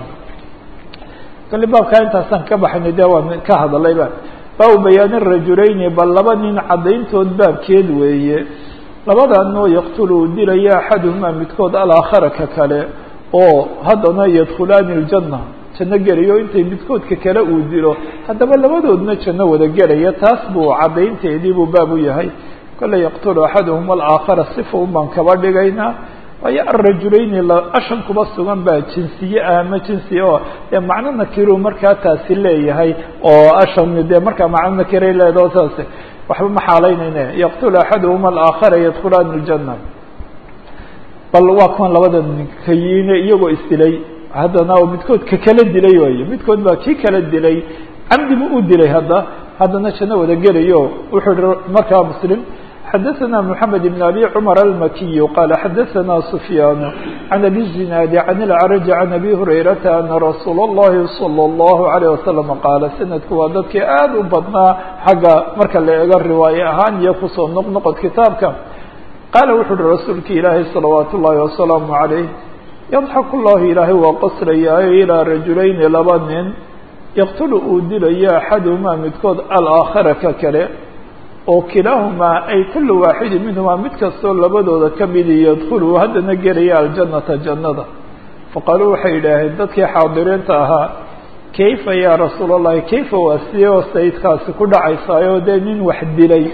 kali baabkaa intaasaan ka baxayna de waan ka hadlayba baabu bayaan الrajulayni bal laba nin cadayntood baabkeed weeye labadanoo yaqtulu uu dilaya axaduhmaa midkood alaakhara ka kale oo haddana yadkulaani الjanة janno gelayo intay midkoodka kale uu dilo haddaba labadoodna janno wada gelaya taas buu caddaynteedii buu baab u yahay kolle yaqtulu axaduhum alaakhara sifa un baan kaba dhigaynaa waayo alrajulayni ashan kuba sugan baa jinsiye ah ama jinsi oo dee macno nakiru markaa taasi leeyahay oo ashan dee markaa macno nakiray leedaho saas waxba ma xaalaynayne yaqtulu axaduhum alaakhara yadkulaani اljana bal waa kuwan labada ninkayiine iyagoo isdilay haddana midkood ka kala dilay waayo midkood baa kii kala dilay camdi buu u dilay hadda haddana janno wada gelayo wuxuu hi markaa muslim xadaثna mحamed بn abi cmar almakiy qala xadaثna sufyaan can abi zinaadi can اlcrج can abi hurayrata ana rasuul اllahi salى اllahu عalيه wasalam qaala sanadku waa dadkii aad u badnaa xagga marka la eego riwaaye ahaan iyo kusoo noqnoqod kitaabka qaala wuxu uhi rasuulki ilaahi salawaat ullahi wasalaamu عalayh yadxaku llahu ilaahay waa qoslayaayo ilaa rajulayni laba nin yaqtulu uu dilayo axaduhumaa midkood alaakhara ka kale oo kilaahumaa ay kulu waaxidin minhumaa mid kastoo labadooda ka midi yadkhulu haddana gelaya aljannata jannada faqaaluu waxay yidhaaheen dadkii xaadiriinta ahaa kayfa yaa rasuul allahi kayfa waa sidee oo sayidkaasi ku dhacaysaayo dee nin wax dilay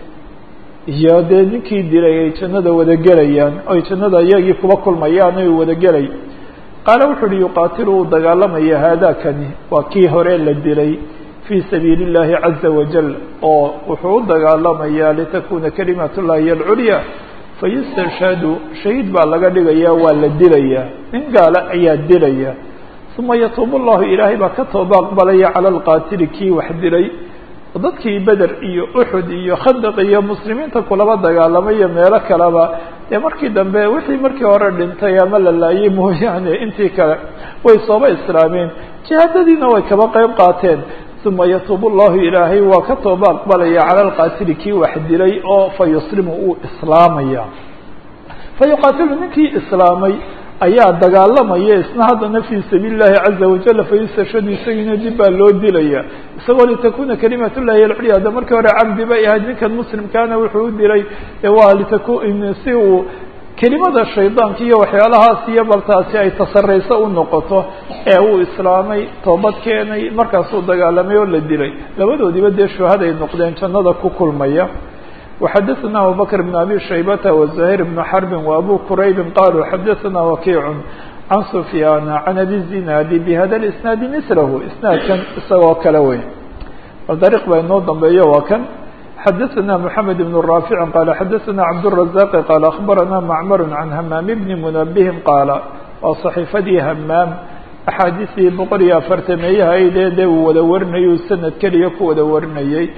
iyo dee ninkii dilay ay jannada wada gelayaan oy jannada iyagii kuba kulmayaan ay wada gelay qaala wuxu uhi yuqaatilu uu dagaalamaya haadakani waa kii hore la dilay fii sabiili اllahi caza wajal oo wuxuu u dagaalamayaa litakuna kalimat llahi hiy alculya fayustashhadu shahiid baa laga dhigaya waa la dilayaa nin gaala ayaa dilaya uma yatuubu llahu ilaahay baa ka tooba aqbalaya cala alqaatili kii wax dilay dadkii beder iyo uxud iyo khandaq iyo muslimiinta kulaba dagaalamayo meelo kaleba dee markii dambe wixii markii hore dhintay ama la laayay mooyaane intii kale way sooba islaameen jihaadadiina way kaba qeyb qaateen uma yatuubu llahu ilaahay waa ka tooba aqbalaya cala alqaatili kii wax dilay oo fa yuslimu uu islaamaya fa yuqaatilu ninkii islaamay ayaa dagaalamaya isna haddana fii sabiili llahi caza wajal fayustashhadu isagiina dib baa loo dilaya isagoo litakuna kalimat llahi alculya hadda markii hore cabdi bay ahayd ninkan muslimkaana wuxuu u dilay waa litaku si uu kelimada shaydaanka iyo waxyaalahaas iyo baltaasi ay tasarayso u noqoto ee uu islaamay toobad keenay markaasuu dagaalamay oo la dilay labadoodiiba dee shuhaday noqdeen jannada ku kulmaya وxadثna abubكر بن أbي شhaybة وزهير بن حرب وأbو qرayb qalوا xadثna وkيع عن سفyاn عن أbي الزناad بhda الإسناaد مثlh isناadkan isagoo kale wey bal dريq baa inoo dambeeyo waa kan xadثna محمد بن رافع qال xadثna عبدالرزاق qال أخبرna معmر عن hmام بن منبه qاaل waa صحيفadii hmاam أxaadiثtii boqol iyo afartameeyahaydee dee uu wada warinayay sanad keliya ku wada warinayey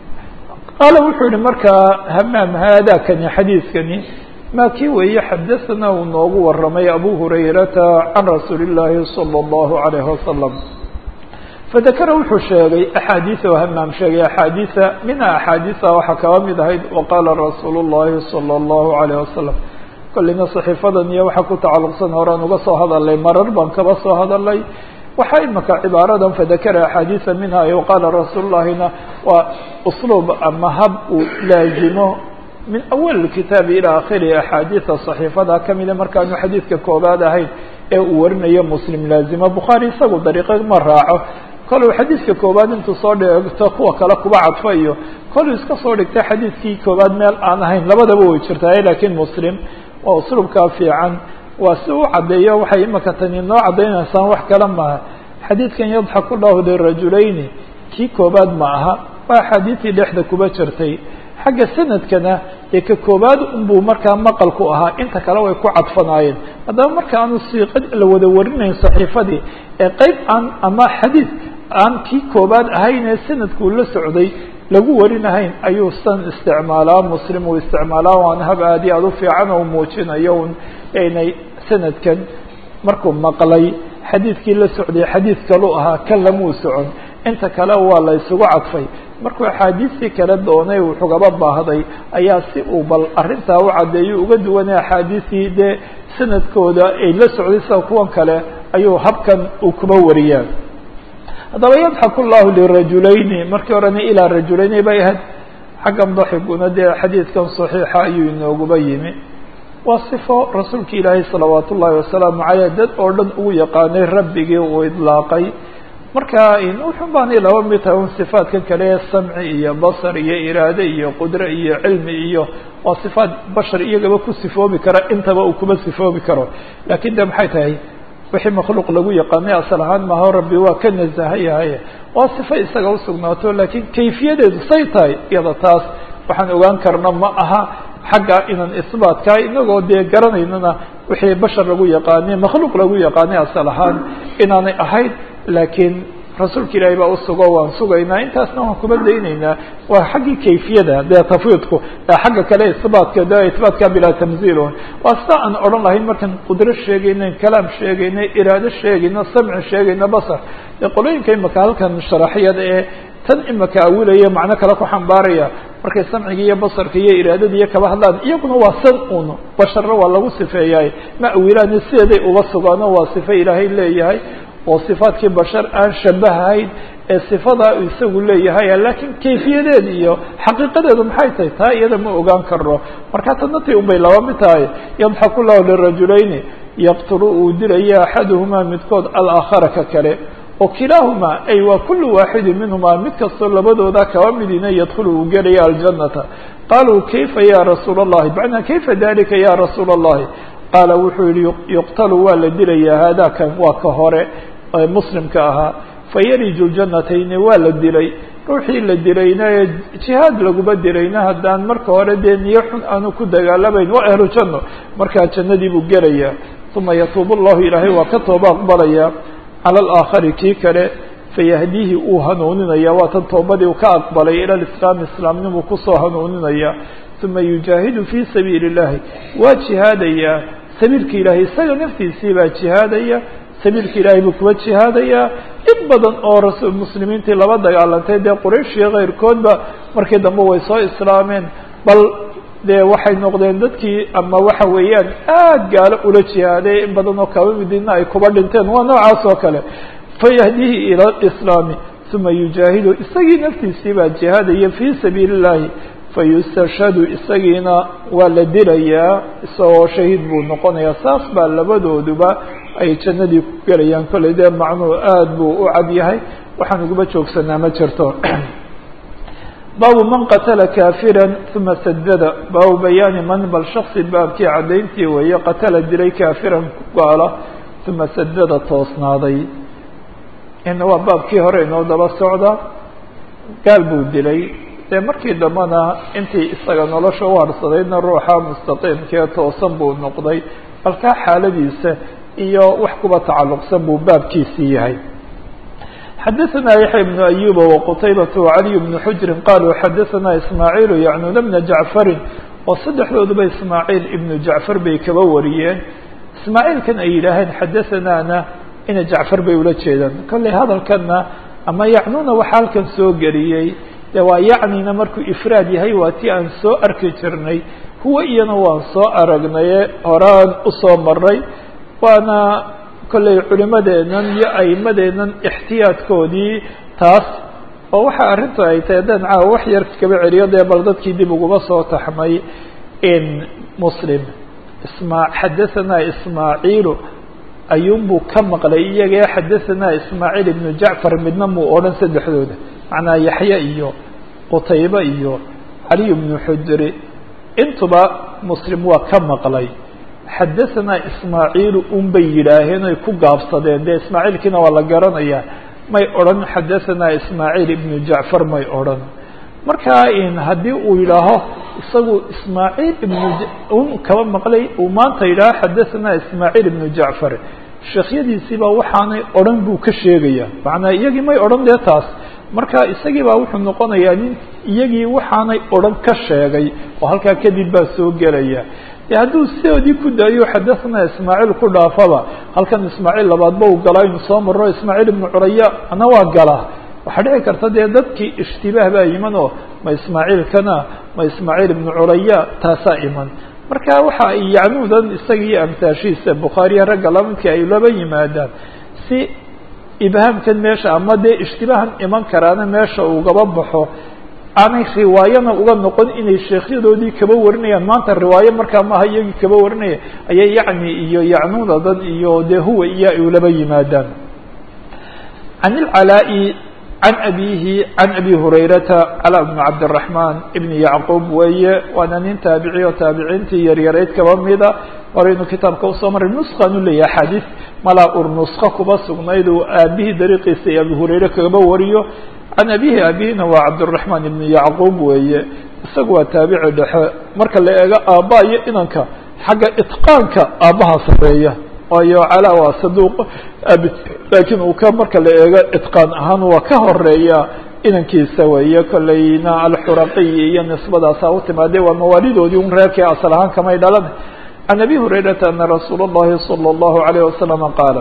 qaala wuxuu yihi markaa hamaam haadakani xadiidkani maa kii weeye xadaثna uu noogu waramay abu hurayrata can rasuuli الlaahi salى الlahu عalayه wasalam fadakara wuxuu sheegay axaadiiثa oo hamaam sheegay axaadiiثa minha axaadiiثa waxaa kaba mid ahayd waqaala rasuulu الlahi salى الlahu عalayه wasalam kolleyna صaxiifadan iyo waxaa ku tacalluqsan horaan uga soo hadalnay marar baan kaba soo hadalnay waxaa imaka cibaaradan fadakara axaadiiثa minha iyo qaala rasuul llahina waa usluub ama hab uu laazimo min awal kitaabi ilaa akhiri axaadiida صaxiifada kamida markaanu xadiidka koobaad ahayn ee uu warinayo muslim laazimo bukhaari isagu dariiqo ma raaco koluu xadiidka koobaad intuu soo dhigto kuwa kale kuba cadfo iyo koluu iska soo dhigta xadiidkii koobaad meel aan ahayn labadaba way jirtaa lakiin muslim waa usluubkaa fiican waa si u caddeeyo waxay imaka tani noo caddaynaysaan wax kale maaha xadiidkan yadxaku lahu lirajulayni kii koobaad ma aha waa axaadiidtii dhexda kuba jirtay xagga sanadkana ee ka koobaad unbuu markaa maqalku ahaa inta kale way ku cadfanaayeen haddaba marka aanu siiqa la wada warinayn saxiifadii ee qeyb aan ama xadiid aan kii koobaad ahayn ee sanadkuu la socday lagu warinahayn ayuu san isticmaalaa muslim uu isticmaalaa waana hab aad iyo aad u fiican oo muujinayo un inay sanadkan markuu maqlay xadiidkii la socday xadiid kalu ahaa kan lamuu socon inta kale waa la isugu cadfay markuu axaadiistii kale doonay wuxugaba baahday ayaa si uu bal arrintaa u caddeeyo uga duwanay axaadiistii dee sanadkooda ay la socday sida kuwan kale ayuu habkan uu kuba wariyaa haddaba yadxaku llahu lirajulayni markii horena ilaa rajulayni bay ahayd xaggan daxiguna dee xadiidkan saxiixa ayuu inooguba yimi waa sifo rasuulka ilaahay salawaat ullaahi wasalaamu caleyh dad oo dhan ugu yaqaanay rabbigii uu idlaaqay marka wuxun baanay laba mid tahay un sifaadkan kale ee samci iyo basar iyo iraade iyo qudre iyo cilmi iyo waa sifaat bashar iyagaba ku sifoobi kara intaba uu kuba sifoobi karo lakin de maxay tahay wixii makhluuq lagu yaqaanay asal ahaan maho rabbi waa ka nasahan yahay waa sifo isaga usugnaato lakin kayfiyadeedu say tahay iyada taas waxaan ogaan karna ma aha xagga inaan isbaatkaa inagoo dee garanaynana wixii bashar lagu yaqaanay makhluuq lagu yaqaanay asal ahaan inaanay ahayd laakiin rasuulka ilaahay baa usugo waan sugaynaa intaasna waan kuba daynaynaa waa xaggii kayfiyada dee tafwiidku xagga kale isbaatka de isbaatka bilaa tamziilun waa sida aan odhan lahayn markaan qudro sheegayna kalaam sheegayna iraado sheegayna samci sheegayna basar dee qolooyinka imaka halkan sharaxyada ee tan imaka awilaya macno kale ku xambaaraya markay samciga iyo basarka iyo iraadada iyo kaba hadlaan iyaguna waa san un basharna waa lagu sifeeyahay ma awilaani sideeday uba sugaano waa sifo ilaahay leeyahay oo sifaadkii bashar aan shabahahayn ee sifadaa isagu leeyahay lakiin kayfiyadeeda iyo xaqiiqadeedu maxay tahay taa iyada ma ogaan karno marka tanati un bay laba mid tahay yadxaku lahu lirajulayni yaqtulu uu dilaya axaduhumaa midkood alaakhara ka kale oo kilaahumaa ay waa kulu waaxidin minhumaa mid kastoo labadooda kaba midina yadkhulu uu gelaya aljanata qaluu kayfa ya rasuula اllahi macnaa kayfa dalika ya rasuula اllahi qaala wuxuu yihi yuqtalu waa la dilayaa haadakan waa ka hore muslimka ahaa fayariju ljanatayni waa la dilay ruuxii la dilayna ee jihaad laguma dilayna haddaan marka hore dee niyo xun aanu ku dagaalamayn waa ahlu janno markaa jannadii buu gelayaa uma yatuubu llahu ilaahay waa ka tooba aqbalaya cala alaakhari kii kale fayahdiihi uu hanuuninaya waa tan toobadii uu ka aqbalay ila lislaam islaamnimuu kusoo hanuuninaya uma yujaahidu fii sabiili اllahi waa jihaadayaa sabiilka ilaahay isaga naftiisii baa jihaadaya sabiilka ilaahay buu kuwa jihaadayaa in badan oo rasul muslimiintii laba dagaalantay dee quraysh iyo keyrkoodba markii dambe way soo islaameen bal dee waxay noqdeen dadkii ama waxa weeyaan aad gaalo ula jihaaday in badan oo kaba midina ay kuba dhinteen waa noocaas oo kale fayahdihi ila islaami uma yujaahidu isagii naftiisii baa jihaadaya fii sabiili اllahi fayustashhadu isagiina waa la dilayaa isagoo shahiid buu noqonayaa saas baa labadooduba ay jannadii ku gelayaan kollay dee macnuhu aad buu u cad yahay waxaan uguba joogsanaa ma jirto baabu man qatala kaafira uma sadada baabu bayaani man bal shaksi baabkii caddayntii weeye qatala dilay kaafiran ku gaala uma sadada toosnaaday ina waa baabkii hore inoo daba socda gaal buu dilay dee markii dambena intii isaga nolosha u harsadayna ruuxa mustaqiimkee toosan buu noqday balkaa xaaladiisa iyo wax kuba tacalluqsan buu baabkiisii yahay xadaثna yaحya بن أyuba وqtaybaة وعaliي بن xujri qaluu xadaثna ismaaعiil yacnuna bna jacfari oo saddexdooduba ismaaعiil ibnu jacfar bay kaba wariyeen ismaaعiilkan ay yidhaaheen xadaثanaana ina jacfar bay ula jeedaan kolley hadalkana ama yacnuna waxa halkan soo geliyey de waa yacnina markuu ifraad yahay waa ti aan soo arki jirnay huwa iyana waan soo aragnaye horaan usoo maray waana kolley culimadeennan iyo aimadeennan ixtiyaadkoodii taas oo waxa arrintu ay tahay haddaan caawa wax yar kaba celiyo dee bal dadkii dib uguma soo taxmay in muslim isma xadahanaa ismaaciilu ayuunbuu ka maqlay iyagee xadahanaa ismaaciil ibnu jacfar midna muu odhan saddexdooda macnaa yaxya iyo qutaybe iyo caliy bnu xujri intuba muslim waa ka maqlay xadahanaa ismaaciilu un bay yidhaaheen oy ku gaabsadeen dee ismaaciilkiina waa la garanayaa may odhan xadahanaa ismaaciil ibnu jacfar may odhan markaa in haddii uu yidhaaho isagu ismaaciil ibnu un kaba maqlay uu maanta yidhaaho xadahanaa ismaaciil ibnu jacfar sheekhyadiisiibaa waxaanay odhan buu ka sheegaya macnaa iyagii may odhan dee taas marka isagii baa wuxuu noqonayaa nin iyagii waxaanay odhan ka sheegay oo halkaa kadib baa soo gelaya de hadduu sidoodii ku daayo xadahanaa ismaaciil ku dhaafaba halkan ismaaciil labaadba uu galaa inu soo maro ismaaciil ibnu curaya ana waa galaa waxaa dhici karta dee dadkii ishtibaah baa iman oo ma ismaaciilkana ma ismaaciil ibnu curaya taasaa iman marka waxa ay yacnuudan isaga iyo amtaashihiisa bukhaariya ragga lamidka ay laba yimaadaan si ibhaamkan meesha ama dee ishtibaahan iman karaana meesha ugaba baxo aanay riwaayana uga noqon inay sheekhyadoodii kaba warinayaan maanta riwaayo markaa maaha iyagii kaba warinaya ayay yacni iyo yacnuunadan iyo dee huwa iyo ay ulaba yimaadaan can ilcalaa'i can abihi can abi hurayrata calaa bni cabdiraxmaan ibni yacquub weeye waana nin taabici oo taabiciintii yaryarayd kaba mida horaynu kitaabka usoo maray nuskan u leeyahay axaadiis malaa ur nuska kuba sugnayd uu aabihii dariiqiisa iyo abi hurayre kagaba wariyo can abihi abihina waa cabdiraxmaan ibni yacquub weeye isagu waa taabici dhexe marka la eego aabba iyo inanka xagga itqaanka aabbaha sareeya waayo calaa waa saduuq abi laakiin uu ka marka la eego itqaan ahaan waa ka horeeya inankiisa weeye kolleyna alxuraqiyi iyo nisbadaasa u timaade waa mawaalidoodii un reerkii asal ahaan kamay dhalan can abi hurayrata ana rasuula اllahi salى اllahu alayh wasalama qaala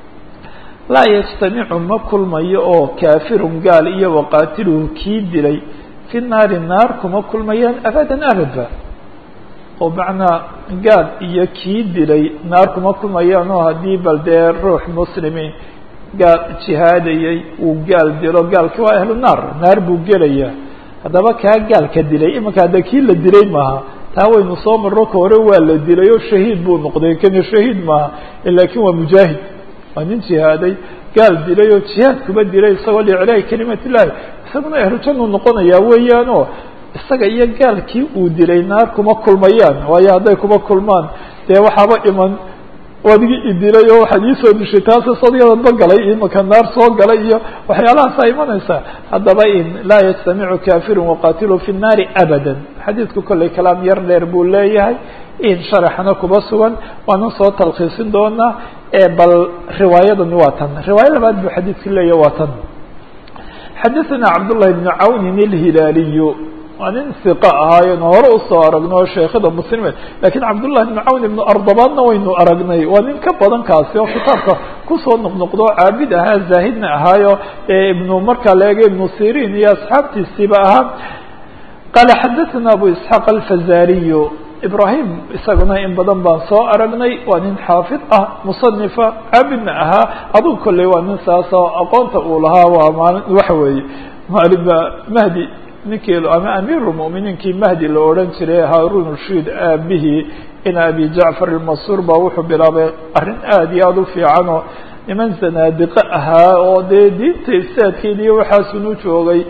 laa yajtamicu ma kulmayo oo kaafirun gaal iyo waqaatiluhu kii dilay fi naari naar kuma kulmayaan abadan abadba oo macnaa gaal iyo kii dilay naar kuma kulmayaan oo haddii bal dee ruux muslimi gaal jihaadayay uu gaal dilo gaalki waa ahlu naar naar buu gelayaa haddaba kaa gaalka dilay imanka hadda kii la dilay maaha taa waynu soo marro ka hore waa la dilay oo shahiid buu noqday kani shahiid maaha laakiin waa mujaahid waa nin jihaaday gaal dilay oo jihaad kuba dilay isagoo liiclaahi kalimat illahi isaguna ahlu jannuu noqonayaa weeyaan oo isaga iyo gaalkii uu dilay naar kuma kulmayaan waayo hadday kuma kulmaan dee waxaaba iman wadigii idilay oo waxaad iisoo dishay taase sadyadadba galay imaka naar soo galay iyo waxyaalahaasa imanaysaa haddaba in laa yajtamicu kafirun waqatilu fi nnaari abada xadiidku kolley kalaam yar dheer buu leeyahay in sharaxna kuba sugan waanan soo talkhiisin doonaa bal riwaayadani waa tan riwaayo labaad buu xadiidku leeyahy waa tan xadaثana cabdullahi bnu cawnin ilhilaaliyu waa nin iqa ahaayen hore usoo aragno sheekhada muslimeed lakiin cabdullahi bnu cawn ibnu ardabaadna waynu aragnay waa nin ka badan kaasi oo kitaabka kusoo noqnoqdo caabid ahaa zaahidna ahaayo ibnu markaa la eega ibnu sirin iyo asxaabtiisiiba ahaa qaala xadaثana abu isxaaq alfazariyu ibrahim isaguna in badan baan soo aragnay waa nin xaafid ah musanifa caabidna ahaa aduu kolley waa nin saasoo aqoonta uu lahaa waa maalin waxa weeye maalinba mahdi ninkii ama amiirulmu'miniinkii mahdi la odhan jiray haarun rashiid aabihii in abi jacfar ilmasuur baa wuxuu bilaabay arrin aada iyo aada u fiican oo niman zanaadiqo ahaa oo dee diinta ifsaadkeeda iyo waxaasunu joogay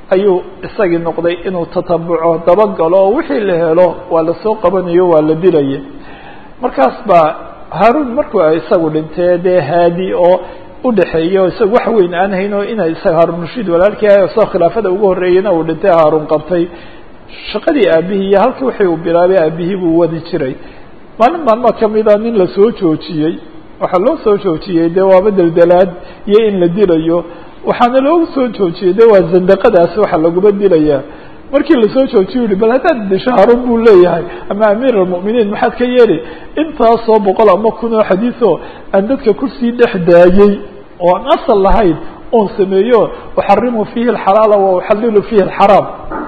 ayuu isagii noqday inuu tatabuco dabagalo oo wixii la helo waa lasoo qabanayo waa la dilaya markaas baa haaruun markuu isagu dhintee dee haadi oo udhexeeyo isaga wax weyn aan hayn oo ina isaga haaruun rashiid walaalkii ah isagoo khilaafada ugu horreeyeyna uu dhintay haaruun qabtay shaqadii aabihii iyo halkii wixii uu bilaabay aabihii buu wadi jiray maalin maalmaa kamida nin lasoo joojiyey waxaa loo soo joojiyey dee waaba deldelaad iyo in la dilayo waxaana loogu soo joojiyey de waa zandaqadaas waxa laguma dilayaa markii lasoo joojiyo yihi bal haddaad disho haruun buu leeyahay ama amiir almu'miniin maxaad ka yeeli intaasoo boqol ama kun oo xadiioo aan dadka kursii dhex daayey oo aan asal lahayn oon sameeyo uxarimu fiihi alxalaala wa uxalilu fiihi alxaraam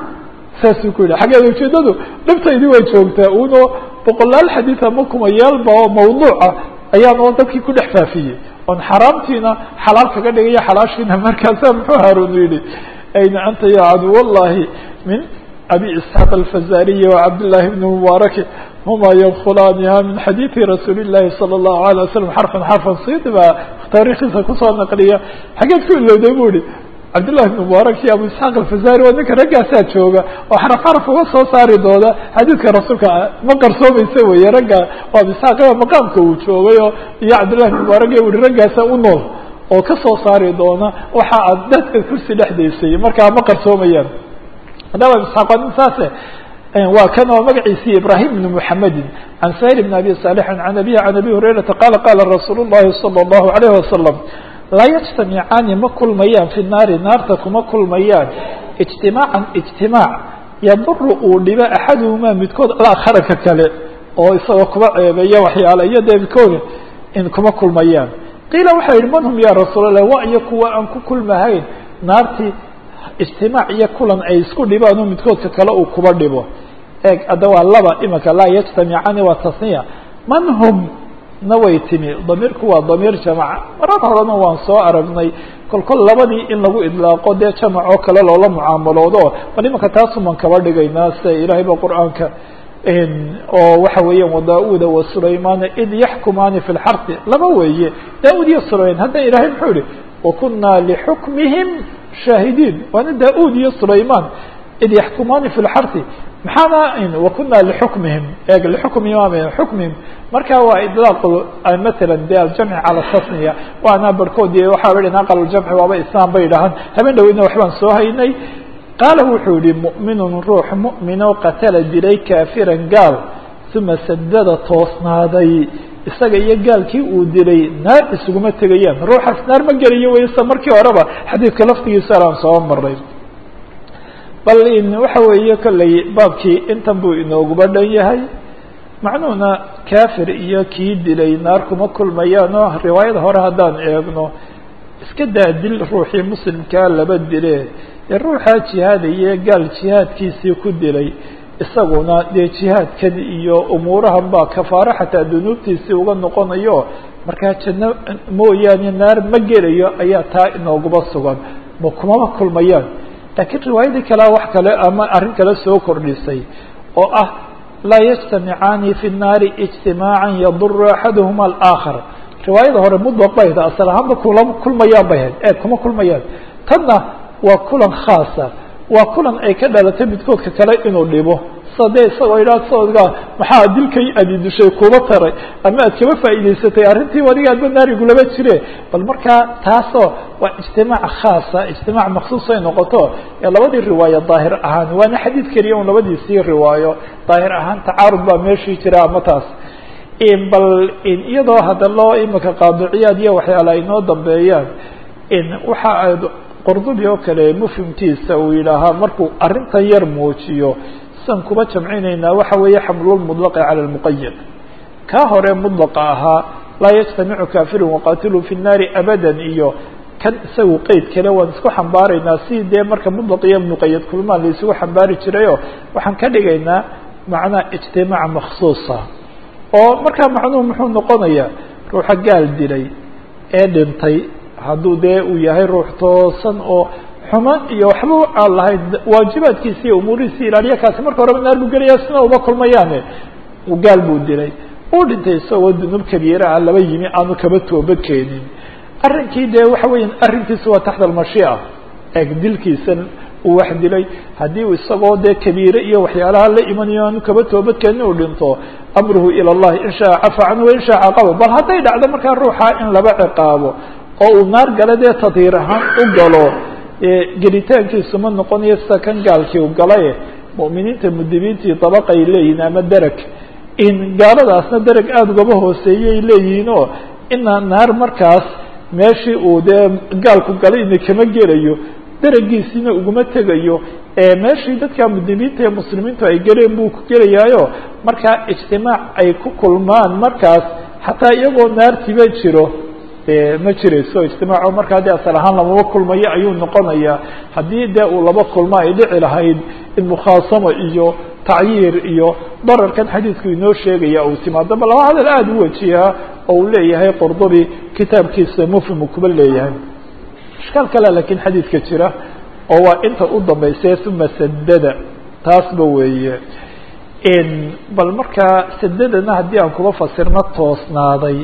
saasuu ku yidhi xaggeeda ujeedadu dhibtaydi way joogtaa uno boqolaal xadiid ama kumayaalba oo mawduuca ayaan oo dadkii ku dhex faafiyey oon xaraamtiina xalaal kaga dhigayo xalaashiina markaasa muxuu haarun yidhi ayna anta ya caduw allahi min abi isxaaq alfazariyi wacabdillahi bni mubaaraki huma yadkulaaniha min xadiidi rasuuli illahi sala allahu alay wasalam xarfan xarfan sidi baa taariikhiisa kusoo naqliya xageed ku ilowday bu ihi cabdillahi bn mubaarak iyo abu isxaaq alfazari waa ninka raggaasaa jooga oo xaraf xaraf uga soo saari doona xadiidka rasuulka ma qarsoomaysa weye ragga oo abu isxaaq maqaamka uu joogayo iyo cabdillahi bn mubaarak iyo ui raggaasa u nool oo kasoo saari doona waxa aad dadka kursi dhexdaysay markaa ma qarsoomayaan haddaba abu isxaaq waa nin saase waa kan oo magaciisii ibrahim bn muxamedin can sahil bn abi saalixin can abihi can abi hurayrata qala qala rasuul llahi sala allahu alayh wasalam laa yajtamicaani ma kulmayaan fi naari naarta kuma kulmayaan ijtimaacan ijtimaac yaduru uu dhibo axaduhumaa midkood alakharaka kale oo isagoo kuba ceebeeya waxyaala iyo dee midkooda in kuma kulmayaan qiila waxaa yihi man hum ya rasuul allah wa iyo kuwa aan ku kulmahayn naartii ijtimaac iyo kulan ay isku dhibaan oo midkoodka kale uu kuba dhibo eeg hadda waa laba imika laa yajtamicaani waa tasniya man hum na way timi damiirku waa damiir jamaca marar horena waan soo aragnay kol kol labadii in lagu idlaaqo dee jamac oo kale loola mucaamaloodo bal imanka taasuman kaba dhigaynaa sida ilaahay ba qur-aanka oo waxa weeyaan wada-uda wa sulaymaana id yaxkumaani fi lxarti laba weeye da-ud iyo sulayman hadda ilaahay muxuu yihi wakunaa lixukmihim shaahidiin waana da-ud iyo sulayman id yaxkumaani fi lxarti maxaana wakuna lixukmihim eeg lixukmihim xukmihim marka waa idlaaq matala de aljamci cala tasniya waana barhkood waxaa idhi aqal ljamci waaba islam bay dhahaan habeen dhaweyna waxbaan soo haynay qaala wuxuu yihi mu'minun ruux mu'minoo qatala dilay kaafiran gaal uma sadada toosnaaday isaga iyo gaalkii uu dilay naar isuguma tegayaan ruuxaas naar ma gelayo wayse markii horeba xadiidka laftigiisa alaan soo maray bal waxa weeye kolley baabkii intan buu inooguba dhan yahay macnuhuna kafir iyo kii dilay naar kuma kulmayaan oo riwaayada hore haddaan eegno iska daa dil ruuxii muslimkaa laba dile ee ruuxaa jihaadaye gaal jihaadkiisii ku dilay isaguna dee jihaadkan iyo umuurahan baa kafaaro xataa dunuubtiisii uga noqonayo markaa janno mooyaane naar ma gelayo ayaa taa inooguba sugan ma kumaba kulmayaan laakiin riwaayadii kalea wax kale ama arrin kale soo kordhisay oo ah laa yajtamicaani fi nnaari ijtimaacan yaduru axaduhuma alaakhar riwaayada hore mudlaq bay hayd asal ahaanba kulama kulmayaan bay hayd ee kuma kulmayaan tanna waa kulan khaasa waa kulan ay ka dhalatay midkoodka kale inuu dhibo sa dee isagoo idhaa soodgaa maxaa dilkay adi dishay kuba taray ama aad kaba faa'iidaysatay arrintii adiga adba naarigulaba jire bal markaa taasoo waa ijtimaac khaasa ijtimaac maksuus ay noqoto ee labadii riwaayo daahir ahaan waana xadiid keliya un labadiisii riwaayo daahir ahaan tacaarud baa meeshii jira ama taas bal iyadoo hadda loo imika qaadiciyaad iyo waxyaala ay noo dambeeyaan waxa aad qordubi oo kale mufhimkiisa uu yidhaahaa markuu arrintan yar muujiyo san kuba jamcinaynaa waxa weeye xamlulmudlaqi cala lmuqayad kaa hore mudlaqa ahaa laa yajtamicu kafirun waqatiluu fi nnaari abadan iyo kan isagu qeyd kale waan isku xambaaraynaa si dee marka mudlaq iyo muqayad kulmaan la isugu xambaari jirayo waxaan ka dhigaynaa macnaa ijtimaac maksuusa oo markaa macnuhu muxuu noqonayaa ruuxa gaal dilay ee dhintay hadduu dee uu yahay ruux toosan oo xumaan iyo waxba aan lahayn waajibaadkiisi iyo umuurihiisi ilaaliya kaasi marka horeba naar buu gelaya sina uma kulmayaane gaal buu dilay uu dhintay isagoo dunuub kabiira ah laba yimi aanu kaba toobad keenin arrinkii dee waxa weya arrinkiisa waa taxta almashiica eeg dilkiisa uu wax dilay haddii uu isagoo dee kabiire iyo waxyaalaha la imanayo aanu kaba toobadkeenin uu dhinto amruhu ila اllahi in shaa cafa canhu wain shaa caqaba bal hadday dhacdo markaa ruuxa in laba ciqaabo oo uu naar gala dee tadhiir ahaan u galo gelitaankiisu ma noqonayo sida kan gaalkii u galaye mu'miniinta mudibiintii dabaqay leeyihin ama dereg in gaaladaasna dereg aada ugaba hooseeyay leeyihiin oo ina naar markaas meeshii uu dee gaalku galay ina kama gelayo deregiisiina uguma tegayo meeshii dadka mudibiinta ee muslimiintu ay geleen buu ku gelayaayo markaa ijtimaac ay ku kulmaan markaas xataa iyagoo naartiba jiro ma jirayso ijtimaaco markaa dee asal ahaan lamaba kulmayo ayuu noqonayaa haddii dee uu laba kulmo ay dhici lahayd in mukhaasamo iyo tacyiir iyo dararkan xadiidku inoo sheegaya uu timaado ba laba hadal aada u wajihaa oo uu leeyahay qurdubi kitaabkiisa mufhimu kuba leeyahay ishkaal kale lakiin xadiidka jira oo waa inta u dambaysa uma sadada taasba weeye bal markaa sadadana haddii aan kuba fasirno toosnaaday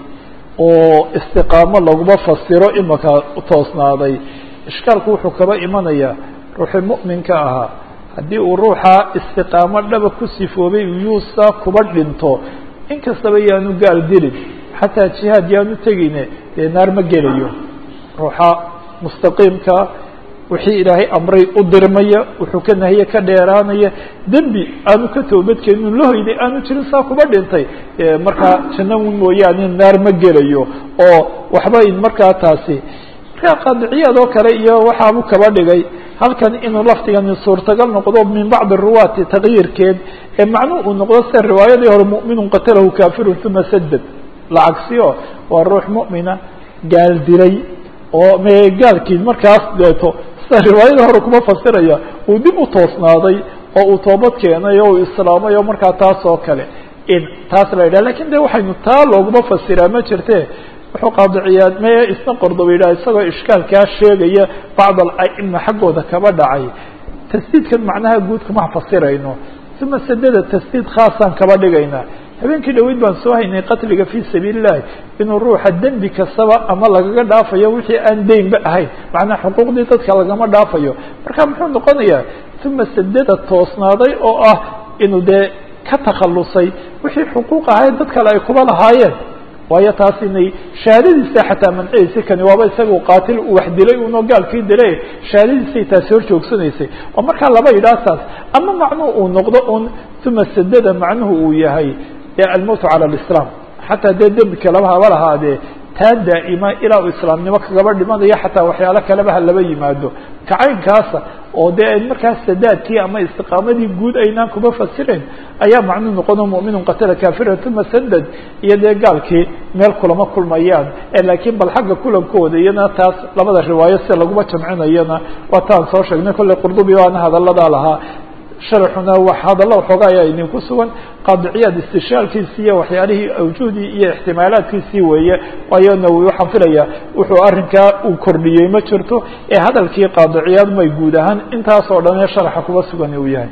oo istiqaamo laguma fasiro imaka toosnaaday ishkaalku wuxuu kaba imanayaa ruuxii mu'minka ahaa haddii uu ruuxa istiqaamo dhaba ku sifoobay yuusa kuba dhinto inkastaba yaanu gaal dilin xataa jihaad yaanu tegine dee naar ma gelayo ruuxa mustaqiimka wixii ilaahay amray u dirmaya wuxuu ka nahiye ka dheeraanaya dembi aanu ka toobadkeenin la hoyday aanu jirin saa kuba dhintay markaa janna mooyaane naar ma gelayo oo waxba in markaa taasi markaa qaadiciyaad oo kale iyo waxaabu kaba dhigay halkan inuu lafdigani suurtagal noqdo min bacdi ruwaati takyiirkeed ee macnuu uu noqdo sida riwaayadii hore mu'minun qatalahu kafirun uma sadad lacagsiyo waa ruux mu'mina gaal dilay oo me gaalkii markaas deeto sida riwaayada hore kuma fasiraya uu dib u toosnaaday oo uu toobad keenay oo uu islaamay oo markaa taas oo kale in taas la yidhah lakin de waxaynu taa looguma fasiraa ma jirte wuxuu qaadiciyaa meye isna qordoba yidhah isagoo ishkaalkaa sheegaya bacd ala'ima xaggooda kaba dhacay tasdiidkan macnaha guud kuma fasirayno uma sadada tasdiid khaasaan kaba dhigaynaa habeenkii dhaweyd baan soo haynay qatliga fii sabiili llahi inuu ruuxa dembi kastaba ama lagaga dhaafayo wixii aan deynba ahayn macnaha xuquuqdii dadka lagama dhaafayo marka muxuu noqonayaa uma sadada toosnaaday oo ah inuu dee ka takhalusay wixii xuquuq ahayd dad kale ay kuba lahaayeen waayo taas inay shahaadadiisa xataa manciyaysa kani waaba isaga qaatil uu wax dilay unoo gaalkii dilay shahaadadiisay taasi hor joogsanaysay oo markaa laba yidhaah taas ama macnuhu uu noqdo un uma sadada macnuhu uu yahay almowt cala alislaam xataa dee dembi kaleba haba lahaadee taa daa'ima ilaa uu islaamnimo kagaba dhimanayo xataa waxyaalo kaleba ha laba yimaado kacaynkaasa oo dee markaas sadaadkii ama istiqaamadii guud aynaan kuba fasirayn ayaa macnuu noqono mu'minun qatala kafiran uma sadad iyo dee gaalkii meel kulama kulmayaan laakiin bal xagga kulankooda iyana taas labada riwaayo sida laguma jamcinayana waa taan soo sheegnay kolley qurdubi waana hadalladaa lahaa sharxuna wax hadallo waxoogaa ayaa idinku sugan qaadiciyaad istishaalkiisii iyo waxyaalihii awjuhdii iyo ixtimaalaadkiisii weeye waayo nawowi waxaan filaya wuxuu arrinkaa uu kordhiyey ma jirto ee hadalkii qaadiciyaad may guud ahaan intaas oo dhan ee sharaxa kuba sugan uu yahay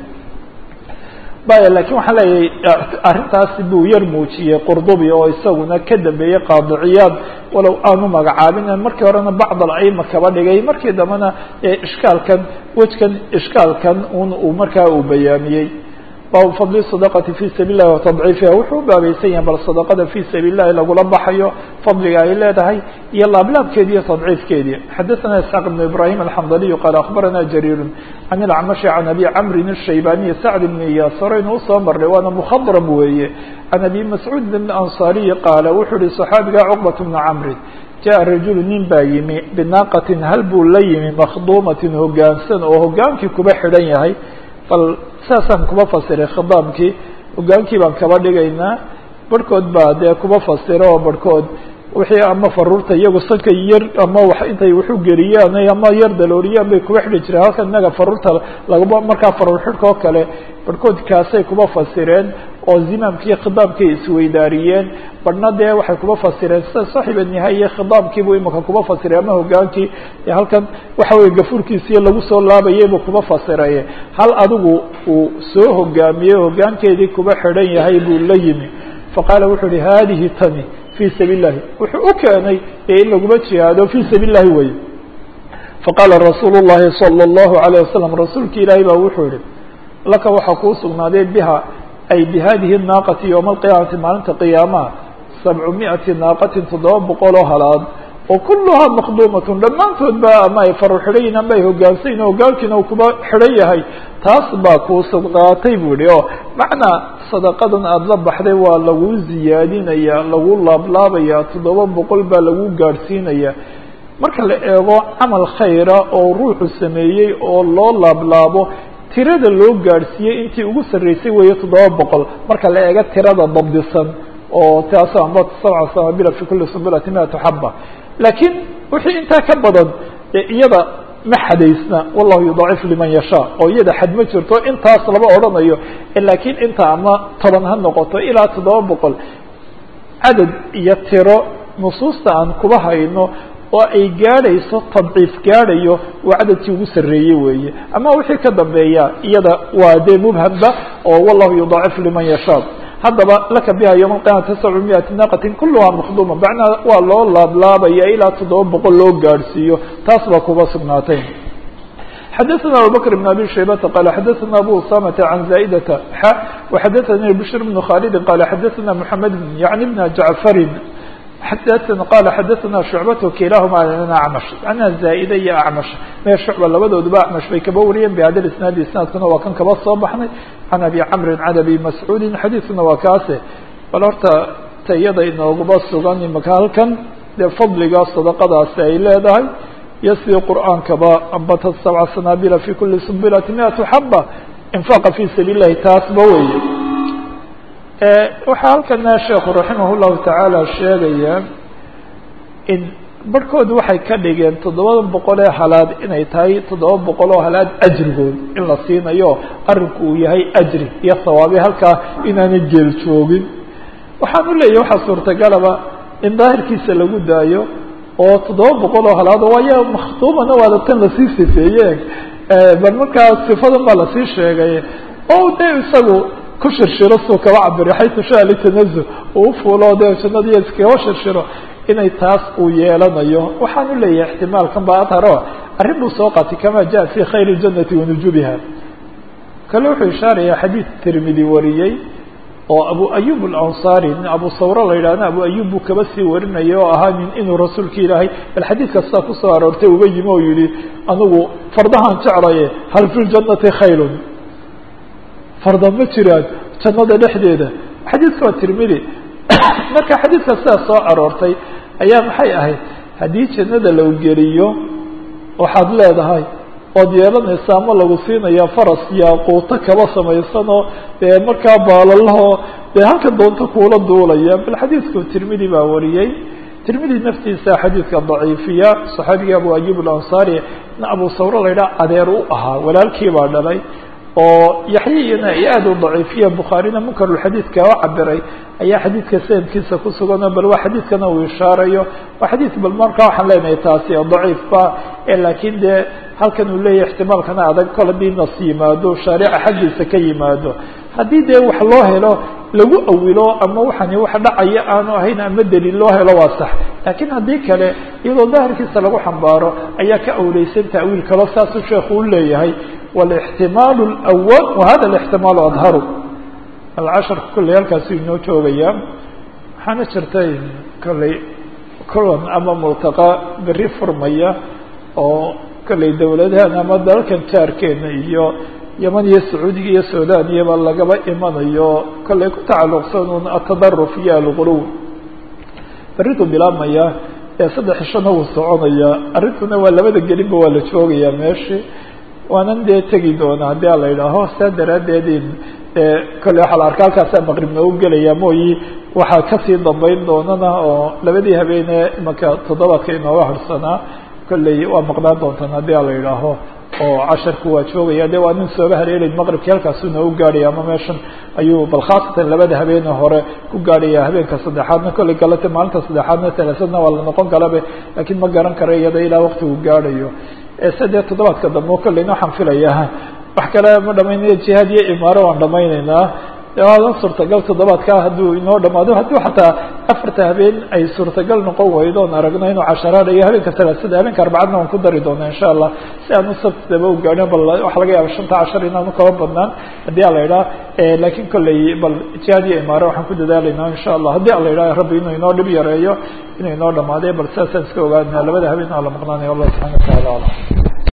baya lakin waxaan leeyahay arrintaasi buu yar muujiyey qurdubi oo isaguna ka dambeeyey qaadiciyaad walow aanu magacaabin markii horena bacd ala'ima kaba dhigay markii dambena ishkaalkan wejkan ishkaalkan un uu markaa uu bayaamiyey baabu fadli sadaqati fi sabiil lahi watadciifiha wuxuu u baabaysan yahay bal sadaqada fi sabiil lahi lagula baxayo fadliga ay leedahay iyo laablaabkeedi iyo tadciifkeedii xadaثana isxaaq ibn ibrahim alxamdaliyu qaala akhbarana jariir can ilacmashi can abi camrin الshaybaniyi sacd bn iyaas horeynu usoo marnay waana mukhadrab weeye can abi mascuud bn ansaariyi qaala wuxuu yihi صaxaabiga cuqbat bna camri jaءa rajulu nin baa yimi binaaqatin hal buu la yimi makhduumatin hogaansan oo hogaankii kuba xidhan yahay bal saasaan kuba fasiray khidaamkii hogaankii baan kaba dhigaynaa barhkood baa dee kuba fasiro oo barhkood wixii ama faruurta iyagu sanka yar ama wa intay waxu geliyaan ama yar dalooriyaan bay kuba xidhi jireen halkan innaga faruurta laguma markaa faruur xidhka oo kale barhkood kaasay kuba fasireen oo zimaamkii khidaamkay isweydaariyeen badhna dee waxay kuba fasireen sida saaxiba nihaye khidaamkiibuu imika kuba fasiray ama hogaankii halkan waxa weye gafuurkiisii lagu soo laabayay buu kuba fasiray hal adigu uu soo hogaamiyey hogaankeedii kuba xidhan yahay buu la yimi faqaala wuxuu uhi haadihi tani fii sabiil lahi wuxuu u keenay ee in laguma jihaado fii sabiil lahi wey faqaala rasuulu llahi salى اllahu عalيه wasalam rasuulki ilaahay baa wuxuu yihi laka waxaa kuu sugnaaday biha ay bihadihi naaqati ywma alqiyaamati maalinta qiyaamaha sabcu miati naaqatin toddoba boqol oo halaad oo kuluhaa maqduumatun dhammaantood ba ama ay faru xidhayin ama ay hogaansayin hogaalkiina uu kuba xidhan yahay taas baa kuu sadqaatay buu yihi oo macnaa sadaqadan aada la baxday waa lagu ziyaadinaya lagu laablaabaya toddoba boqol baa lagu gaadhsiinaya marka la eego camal khayra oo ruuxu sameeyey oo loo laablaabo tirada loo gaadhsiiyey intii ugu sarreysay weeye toddoba boqol marka la eego tirada dabdisan oo taas amba sabca samabila fi kuli sumbulati miatu xaba laakiin wixii intaa ka badan iyada ma xadaysna wallahu yudaacif liman yashaa oo iyada xad ma jirto intaas lama odhanayo laakiin inta ama toban ha noqoto ilaa toddoba boqol cadad iyo tiro nusuusta aan kuba hayno oo ay gaadhayso tadciif gaadhayo waa cadadkii ugu sarreeyey weeye ama wixii ka dambeeya iyada waa dee mubhamba oo wallahu yudaacif liman yashaa haddaba laka biha ywma alqiyamati sabcu miati naaqatin kuluhaa makduuma macnaa waa loo laablaabaya ilaa toddoba boqol loo gaadhsiiyo taas baa kuba sugnaatay xadaثna abubakr بn abi shaybata qala xadaثna abu usamata can zaa'idata xa وxadaثani bshir bn khalidi qala xadaثna mحamed yani bna jacfarin xadaثna qala xadaثna shucbat kilahuma an acmash ana zaa'ida iyo acmash mee shucba labadooduba acmash bay kaba wariyeen bihada isnaadi isnaadkuna waa kan kaba soo baxnay can abi camrin can abi mascuudin xadiidkuna waa kaase bal horta tayada inooguba sugan imaka halkan dee fadliga sadaqadaasi ay leedahay iyo sidii qur'aankaba ambata sabca sanaabila fi kuli sumbilati miatu xaba infaaqa fi sabiil lahi taasba weeye waxaa halkana sheekhu raximah llahu tacaala sheegaya in barhkood waxay ka dhigeen toddobada boqol ee halaad inay tahay toddoba boqol oo halaad ajrigood in la siinayo arrinku uu yahay ajri iyo hawaabi halkaa inaanay geel joogin waxaan u leeyahy waxaa suurtagalaba in daahirkiisa lagu daayo oo toddoba boqol oo halaad waayo makhtuumana waada tan lasii sifeeye bal markaa sifadan baa lasii sheegay oo de isagu ku shirshiro suu kaba cabiro xaytu shaa litanazuh uu ufuulo dee jannadiiyo iskaba shirshiro inay taas uu yeelanayo waxaan u leeyahay ixtimaalkan ba adharo arrin buu soo qaatay kama jaa fi khayr اljannati wanujubiha kale wuxuu ishaarayaa xadiid tirmidi wariyey oo abu ayub alansaari nin abu sawro la yidhahna abu ayub buu kaba sii warinaya oo ahaa nin inuu rasuulka ilaahay bal xadiidka sidaa kusoo aroortay uga yimi oo yihi anigu fardahaan jeclaye hal fi ljannati khayrun farda ma jiraan jannada dhexdeeda xadiidka waa tirmidi marka xadiidka sidaa soo aroortay ayaa maxay ahayd haddii jannada lagu geliyo waxaad leedahay ood yeelanaysa ama lagu siinaya faras yaaquuto kaba samaysanoo dee markaa baalalahoo dee halka doonto kuula duulaya bal xadiidku tirmidi baa wariyey tirmidi naftiisa xadiidka daciifiya saxaabiga abu ayub alansaari in abu sawro la yidhaha adeer u ahaa walaalkii baa dhalay oo yaxya iyana ay aada u daciifiya bukhaarina munkarulxadiidka oo cabiray ayaa xadiidka sanadkiisa ku suganoo bal waa xadiidkana uu ishaarayo waa xadiid bal markaa waxaan leenahay taasi daciif ba laakiin dee halkan uu leeyahay ixtimaalkana adag kol haddii nas yimaado shaarica xaggiisa ka yimaado haddii dee wax loo helo lagu awilo ama waxani wax dhacaya aanu ahayn ama daliil loo helo waa sax laakiin haddii kale iyadoo daahirkiisa lagu xambaaro ayaa ka awleysan ta'wiil kalo saasuu sheekhu u leeyahay والاحتiماaل الأول وhذا الاحتiماaل أظهر الcشhرka kolley halkaasu inoo joogaya waxaana jirtay kolley kulan ama mulتaqى beri furmaya oo kolley dowladahan ama dalalkan jaarkeena iyo yeman iyo sacuudiga iyo sudaniyaba lagaba imanayo kolley ku tacaluqsan un atadaruf iyo alغuluw beridu bilaabmaya ee saddex ishana wuu soconaya arrintuna waa labada gelinba waa la joogaya meeshi waanan dee tegi doona haddii a la yidhaaho saa daraaddeed kolley waxaa la arka halkaasaa maqrib noogu gelaya mooyi waxaa kasii dambeyn doonana oo labadii habeenee imanka toddobaadka inooga harsanaa kolley waa maqnaan doontaan haddii a la yidhaaho oo casharku waa joogaya de waa nin sooba haleelay maqribkii halkaasuu noogu gaadhaya ama meeshan ayuu bal khaasatan labada habeene hore ku gaadhaya habeenka saddexaadna kolley galata maalinta saddexaadna talaasadna waa la noqon kalabe laakiin ma garan kara iyada ilaa waktigu gaadhayo sadee toddobaadka dambe kolleyna waxaan filayaa wax kale ma dhamaynaya jihaad iyo imaaro waan dhamayneynaa waadan suurtagal toddobaadkaa hadduu inoo dhamaado hadduu xataa afarta habeen ay suurtagal noqon weydo oon aragno inuu casharaanayo habeenka salaasada habeenka arbacadna waan ku dari doona insha allah si aan u sabtidaba u gaadhin bal waxa laga yaaba shanta cashar inaanu kaba badnaan haddii a la idhaha lakiin kolley bal jihaad iyo imaare waxaan ku dadaalayna insha allah haddii a la idhaha rabbi inuu inoo dhib yareeyo inuu inoo dhamaadey bal sidaasaan iska ogaadna labada habeen aa la maqnaanaya allah subxana wa taala alam